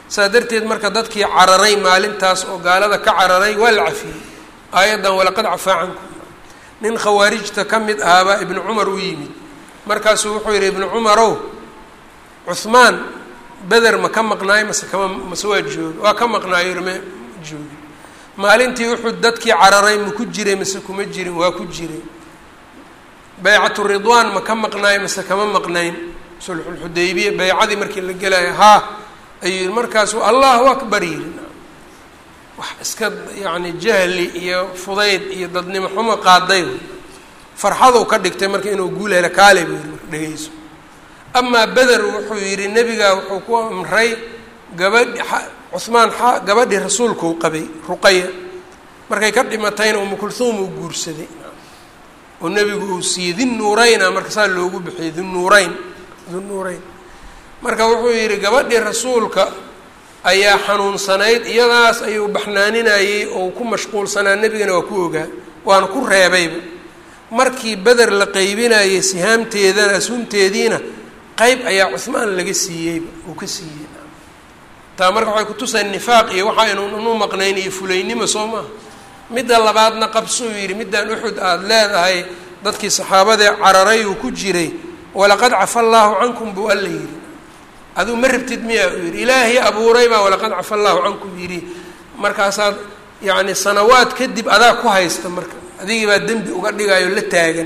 saa darteed marka dadkii cararay maalintaas oo gaalada ka cararay waa la cafiyey aayaddan walaqad cafaa cankum nin khawaarijta ka mid ahaabaa ibnu cumar u yimid markaasuu wuxuu yidhi ibnu cumarow cuhmaan beder ma ka maqnaayo mase kama mase waa joogi waa ka maqnaayo ma joogi maalintii uxud dadkii cararay ma ku jiray mase kuma jirin waa ku jiray baycatu ridwaan ma ka maqnaayo mase kama maqnayn sulxulxudaybiya baycadii markii la gelayo haa ayuu yihi markaasuu allahu akbar yidhi wax iska yacni jahli iyo fudayd iyo dadnimo xumo qaaday farxaduu ka dhigtay marka inuu guul helo kaale buu yihi marka dhegeyso amaa beder wuxuu yidhi nebigaa wuxuu ku amray gabadhi cuhmaan xa gabadhii rasuulkuu qabay ruqaya markay ka dhimatayna umu kulhuum uu guursaday oo nebigu uu siiyey dinnuureyna marka saa loogu bixiyey dinnuureyn dinnuureyn marka wuxuu yidhi gabadhii rasuulka ayaa xanuunsanayd iyadaas ayuu baxnaaninayey oo ku mashquulsanaa nebigana waa ku ogaa waana ku reebayba markii beder la qeybinayay sihaamteedana ashuumteediina qeyb ayaa cuhmaan laga siiyeyba uu ka siiyey taa marka waxay kutusay nifaaq iyo waxa aynuunu maqnayn iyo fulaynimo soo maaha midda labaadna qabsuu yidhi middaan uxud aada leedahay dadkii saxaabadee cararay uu ku jiray walaqad cafa allaahu cankum buu alla yidhi aduu ma rabtid miyaa uu yidhi ilaahay abuuray baa walaqad cafa allaahu cankum yidhi markaasaad yacni sanawaad kadib adaa ku haysta marka adigii baa dembi uga dhigayo la taagan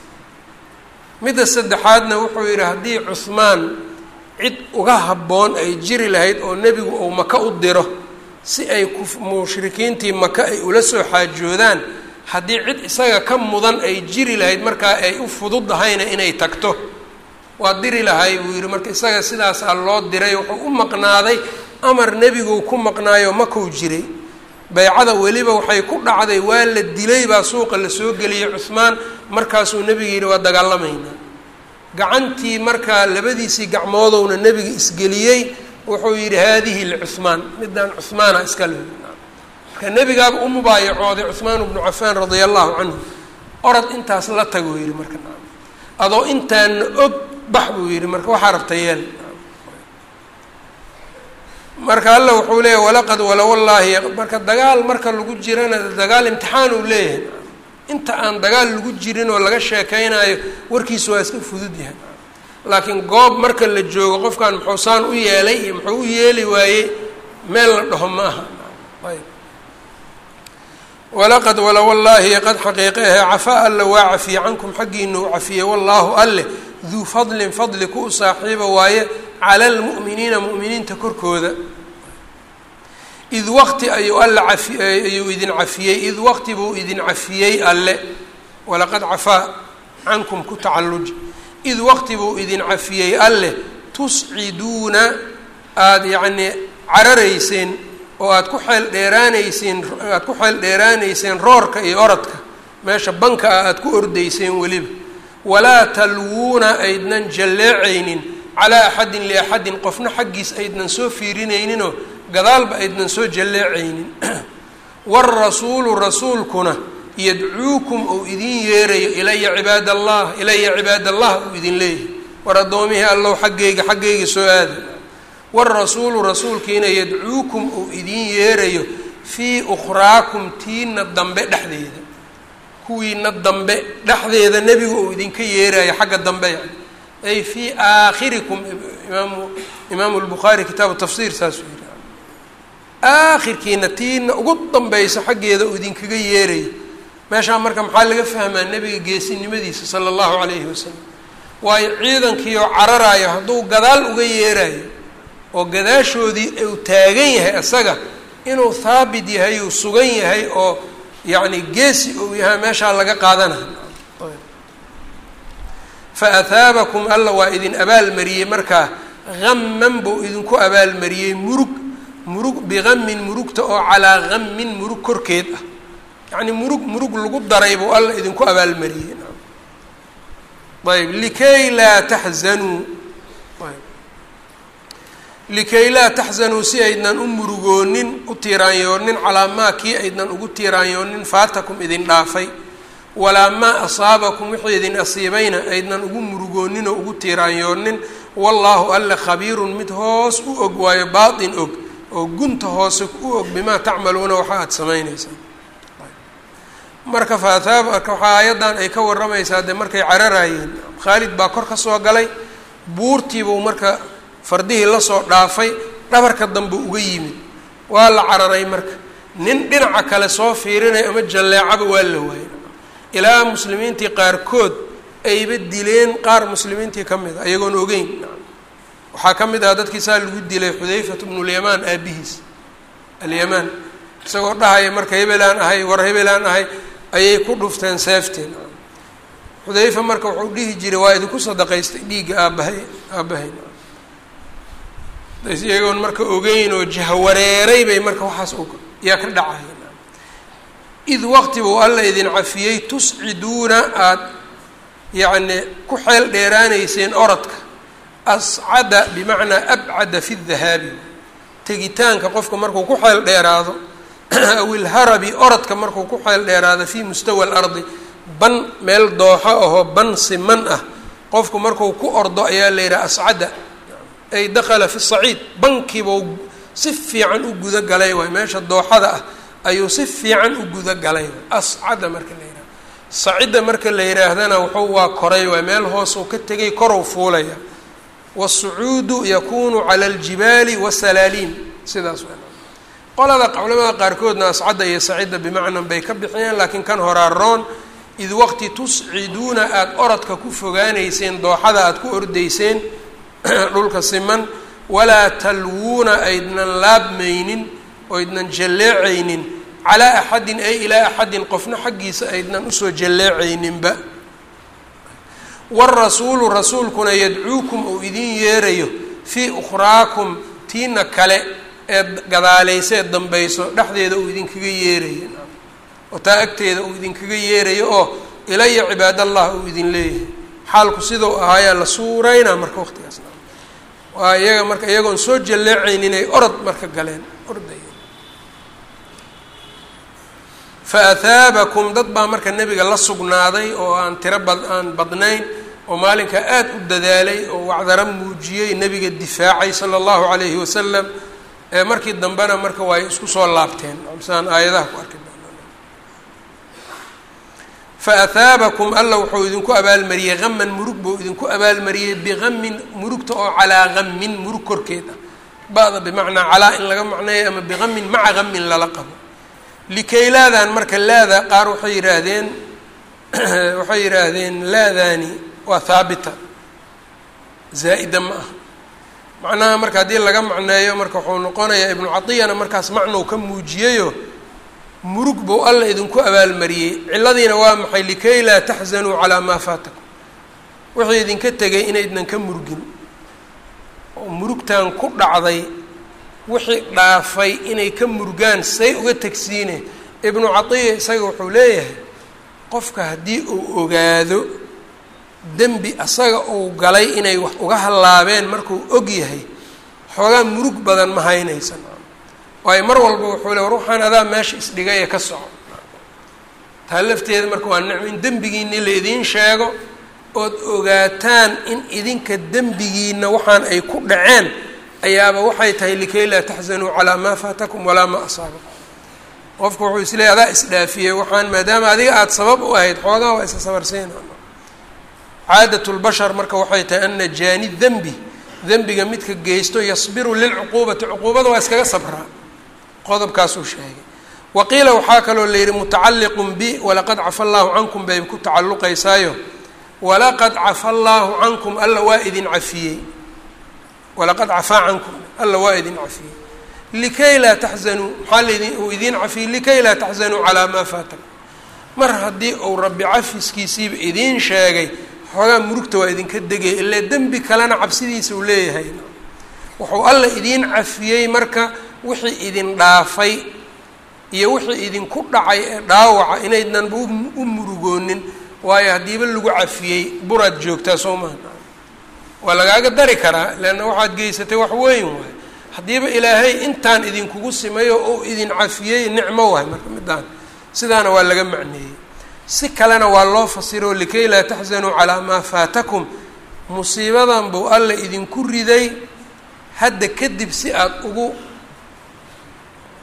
midda saddexaadna wuxuu yidhi haddii cuhmaan cid uga habboon ay jiri lahayd oo nebigu uu maka u diro si ay ku mushrikiintii maka ay ula soo xaajoodaan haddii cid isaga ka mudan ay jiri lahayd markaa ay u fududahayna inay tagto waa diri lahay buu yidhi marka isaga sidaasaa loo diray wuxuu u maqnaaday amar nebiguu ku maqnaayo makuu jiray baycada weliba waxay ku dhacday waa la dilay baa suuqa lasoo geliyey cuhmaan markaasuu nebiga yidhi waa dagaalamaynaa gacantii markaa labadiisii gacmoodowna nebiga isgeliyey wuxuu yidhi haadihi licuhmaan midaan cuhmaana iska le marka nebigaaba u mubaayacooday cuhmaan bnu cafaan radia allahu canhu orod intaas la taguu yidhi marka adoo intaana og bax buu yidhi marka waxaa rabta yeel marka alla wuxuu leeyahy walaqad wala wallaahi marka dagaal marka lagu jirana dagaal imtixaan uu leeyahay inta aan dagaal lagu jirin oo laga sheekeynayo warkiisu waa iska fudud yahay laakiin goob marka la joogo qofkan muxuu saan u yeelay iyo muxuu u yeeli waayey meel la dhaho ma aha ayb walaqad wala wallaahi qad xaqiiqe ahe cafaa alla waa cafiye cankum xaggiina u cafiyey wallaahu alleh duu fadlin fadli ku u saaxiiba waaye cala lmu'miniina mu'miniinta korkooda id waqti ayuu alla cafi ayuu idin cafiyey id waqti buu idin cafiyey alle walaqad cafaa cankum ku tacalluj id waqti buu idin cafiyey alleh tusciduuna aada yacnii cararayseen oo aada ku xeel dheeraanayseen aada ku xeel dheeraanayseen roorka iyo orodka meesha banka ah aada ku ordayseen weliba walaa talwuuna aydnan jalleecaynin calaa axadin liaxadin qofna xaggiis aydnan soo fiirinayninoo gadaalba aydnan soo jalleecaynin waarasuulu rasuulkuna yadcuukum ou idin yeerayo ilaya cibaad allah ilaya cibaad allah uu idin leeyahay war addoomihii allow xaggayga xaggayga soo aada waarasuulu rasuulkiina yadcuukum uu idin yeerayo fii ukhraakum tiina dambe dhexdeeda kuwiina dambe dhexdeeda nebigu uu idinka yeerayo xagga dambe yani ay fii aakhirikum imaamu imaamu lbukhaari kitaabu tafsiir saasuu yihi aakhirkiina tiina ugu dambaysa xaggeeda uu idinkaga yeerayo meeshaa marka maxaa laga fahmaa nebiga geesinimadiisa sala allahu calayhi wasalam waayo ciidankii oo cararayo hadduu gadaal uga yeerayo oo gadaashoodii uu taagan yahay isaga inuu haabit yahay uu sugan yahay oo yacni geesi uu yahay meeshaa laga qaadanayo fa ahaabakum alla waa idin abaalmariyey markaa haman buu idinku abaalmariyey murug murug biqamin murugta oo calaa qamin murug korkeed ah yacni murug murug lagu daray buu alla idinku abaalmariyey ayb likay laa taxzanuu likay laa taxzanuu si aydnan u murugoonin u tiiraanyoonin calaa maa kii aydnan ugu tiiraanyoonin faatakum idin dhaafay walaa maa asaabakum wixii idin asiibayna aydnan ugu murugoonin oo ugu tiiraanyoonin wallaahu alle khabiirun mid hoos u og waayo baatin og oo gunta hoose u og bimaa tacmaluuna waxa aada samayneysaan marka faataab marka waxaa aayaddan ay ka warramaysaa dee markay cararayeen khaalid baa kor ka soo galay buurtiibuu marka fardihii lasoo dhaafay dhabarka dambe uga yimid waa la cararay marka nin dhinaca kale soo fiirinaya ama jalleecaba waa la waayay ilaa muslimiintii qaarkood ayba dileen qaar muslimiintii ka mid a iyagoon ogeyn waxaa ka mid ah dadkii saa lagu dilay xudayfat bnulyamaan aabihiis alyamaan isagoo dhahaya marka hebelaan ahay war hebelaan ahay ayay ku dhufteen seefteen xudayfa marka wuxuu dhihi jiray waa idinku sadaqaystay dhiigga aabbahay aabbahay iyagoon marka ogeyn oo jahwareeray bay marka waxaas yaa ka dhacaya id waqti buu alla idin cafiyey tusciduuna aada yacni ku xeel dheeraanayseen orodka ascada bimacnaa abcada fi dahaabi tegitaanka qofka markuu ku xeel dheeraado aw ilharabi orodka markuu ku xeel dheeraado fii mustawa alardi ban meel dooxo ahoo ban siman ah qofku markuu ku ordo ayaa la yidhaha ascada ay dakala fi saciid bankiibuu si fiican u guda galay waay meesha dooxada ah ayuu si fiican u guda galay ascada marka la yidhaha sacida marka la yidhaahdana wuxuu waa koray waay meel hoosuu ka tegay korow fuulaya wasucuudu yakunu cala aljibaali wasalaaliin sidaas w qolada culamada qaarkoodna ascadda iyo sacida bimacnan bay ka bixiyeen laakiin kan horaa roon id waqti tusciduuna aada orodka ku fogaanayseen dooxada aada ku ordayseen dhulka siman walaa talwuuna aydnan laabmaynin oydnan jalleecaynin calaa axadin ay ilaa axadin qofna xaggiisa aydnan usoo jalleecayninba warasuulu rasuulkuna yadcuukum uu idin yeerayo fii ukhraakum tiina kale ee gadaalaysa ee dambayso dhexdeeda uu idinkaga yeerayo oo taa agteeda uu idinkaga yeerayo oo ilaya cibaadallah uu idin leeyahay xaalku sidau ahaayaa la suureynaa marka waqtigaas waa iyaga marka iyagoon soo jalleecaynin ay orod marka galeen ordaya fa ahaabakum dad baa marka nebiga la sugnaaday oo aan tiro bad aan badnayn oo maalinka aada u dadaalay oo wacdaro muujiyey nebiga difaacay sala allahu calayhi wasalam ee markii dambena marka waa isku soo laabteen saan aayadaha ku arki fa ahaabakum alla wuxuu idinku abaalmariyey haman murug buu idinku abaalmariyey bihamin murugta oo calaa hamin murug korkeed ah ba-da bimacnaa calaa in laga macneeyo ama bihamin maca hamin lala qabo likaylaadan marka laada qaar waxay yidhaahdeen waxay yidhaahdeen laadaani waa haabita zaa'ida ma ah macnaha marka haddii laga macneeyo marka wuxuu noqonayaa ibnu cadiyana markaas macnow ka muujiyayo murug buu alla idinku abaalmariyey cilladiina waa maxay likay laa taxzanuu calaa maa faatakum wixii idinka tegay inaydnan ka murgin oo murugtan ku dhacday wixii dhaafay inay ka murgaan say uga tegsiine ibnu catiya isaga wuxuu leeyahay qofka haddii uu ogaado dembi asaga uu galay inay wax uga hallaabeen markuu og yahay xoogaa murug badan ma haynaysan waayo mar walba wuxuu le war waxaan adaa meesha isdhigay ee ka soco taa lafteeda marka waa nicmo in dembigiinii la idiin sheego ood ogaataan in idinka dembigiina waxaan ay ku dhaceen ayaaba waxay tahay likay laa taxzanuu calaa maa faatakum walaa maa asaabakum qofku wuxuu isleeyay adaa isdhaafiyey waxaan maadaama adiga aada sabab u ahayd xoogaa waa isa sabarsiina caadat lbashar marka waxay tahay ana jaani dembi dembiga midka geysto yasbiru lilcuquubati cuquubada waa iskaga sabraa qodobkaasuu sheegay wa qiila waxaa kaloo la yidhi mutacalliqun bi walaqad cafa allaahu cankum bay ku tacalluqaysaayo walaqad cafa allaahu cankum alla waa idin cafiyey walaqad cafaa cankum alla waa idin cafiyey likay laa taxzanuu maxaa laidin uu idiin cafiyey likay laa taxzanuu calaa maa faatakum mar haddii uu rabbi cafiskiisiiba idiin sheegay xoogaa murugta waa idinka degay ilaa dembi kalena cabsidiisa uu leeyahay wuxuu alla idiin cafiyey marka wixii idin dhaafay iyo wixii idinku dhacay ee dhaawaca inaydnanba u murugoonin waayo haddiiba lagu cafiyey buraad joogtaa soo maha waa lagaaga dari karaa leanna waxaad geysatay wax weyn waay haddiiba ilaahay intaan idinkugu simayo oo idin cafiyey nicmo waay marka midaan sidaana waa laga macneeyey si kalena waa loo fasiro likay laa taxzanuu calaa maa faatakum musiibadan buu alla idinku riday hadda kadib si aada ugu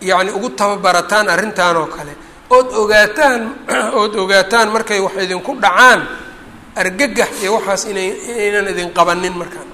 yacni ugu tababarataan arrintan oo kale ood ogaataan ood ogaataan markay wax idinku dhacaan argagax iyo waxaas inay inaynan idin qabanin markaan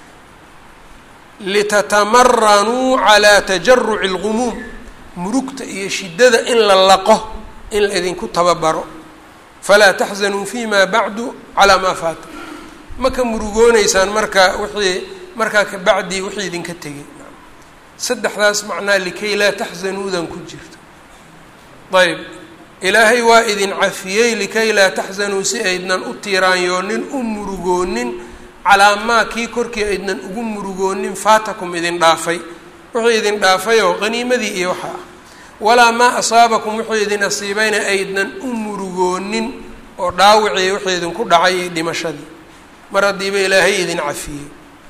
litatamarranuu calaa tajaruci algumuum murugta iyo shiddada in la laqo in la idinku tababaro falaa taxzanuu fi ma bacdu calaa maa faata ma ka murugooneysaan marka wixii markaa kabacdii wixii idinka tegay saddexdaas macnaa likay laa taxzanuudan ku jirto ayb ilaahay waa idin cafiyey likay laa taxzanuu si aydnan u tiiraanyoonin u murugoonin calaa maa kii korkii aydnan ugu murugoonin faatakum idin dhaafay wixii idin dhaafayoo qaniimadii iyo waxa ah walaa maa asaabakum wixii idin asiibayna aydnan u murugoonin oo dhaawicii wixii idinku dhacay iyo dhimashadii mar haddiiba ilaahay idin cafiyey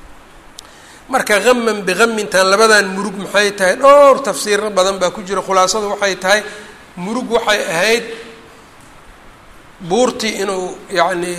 marka haman bihamintan labadan murug maxay tahay dhowr tafsiiro badan baa ku jira khulaasadu waxay tahay murug waxay ahayd buurtii inuu yacni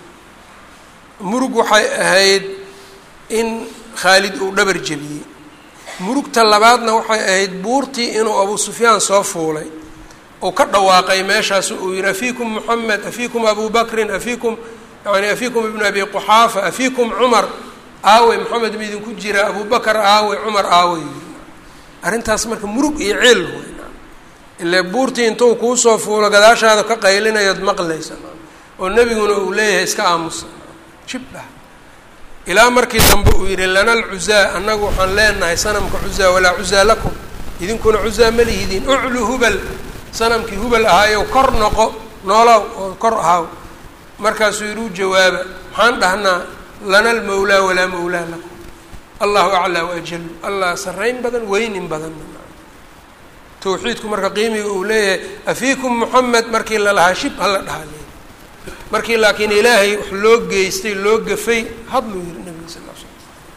murug waxay ahayd in khaalid uu dhabar jebiyey murugta labaadna waxay ahayd buurtii inuu abu sufyaan soo fuulay uu ka dhawaaqay meeshaas uu yihi afiikum moxamed afiikum abu bakrin afiikum yani afiikum ibnu abi quxaafa afiikum cumar aawe moxamed ma idinku jira abu bakar aawe cumar aawe arrintaas marka murug iyo ceel wey ile buurtii intuu kuusoo fuulo gadaashaada ka qaylinayood maqlaysa oo nebiguna uu leeyahay iska aamusa jibdhah ilaa markii dambe uu yihi lana alcuzaa annagu waxaan leenahay sanamka cuzaa walaa cuzaa lakum idinkuna cuzaa ma lihidiin uclu hubal sanamkii hubal ahaayow kor noqo noolow oo kor ahaaw markaasuu yihi u jawaaba maxaan dhahnaa lana almawlaa walaa mawlaa lakum allahu aclaa waajalu allah sarrayn badan weynin badan tawxiidku marka qiimiga uu leeyahay afiikum moxamed markii lalahaa shib hala dhahaa leeyahy markii laakiin ilaahay wax loo geystay loo gafay hadluu yihi nabiga sal l slam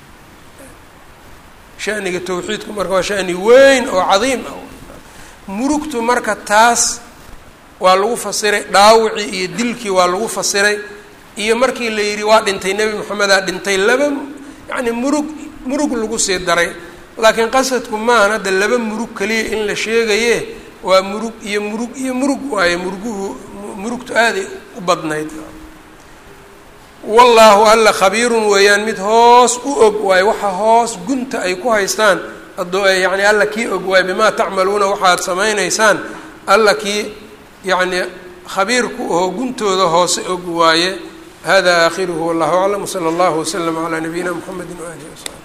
shaniga tawxiidku marka waa shani weyn oo cadiim ah murugtu marka taas waa lagu fasiray dhaawicii iyo dilkii waa lagu fasiray iyo markii la yidhi waa dhintay nebi moxamedaa dhintay laba yacni murug murug lagu sii daray laakiin qasadku maahan hadda laba murug keliya in la sheegaye waa murug iyo murug iyo murug waaye muruguhu murugtu aaday u badnayd wallaahu alla khabiirun weeyaan mid hoos u og waaye waxa hoos gunta ay ku haystaan adoo yacni alla kii og waaye bimaa tacmaluuna waxaad samaynaysaan alla kii yacni khabiirku oo guntooda hoose og waaye hada aakhiruhu wallahu aclam wsala allahu waslama calaa nabiyina mxamedi waalihi wasaxbi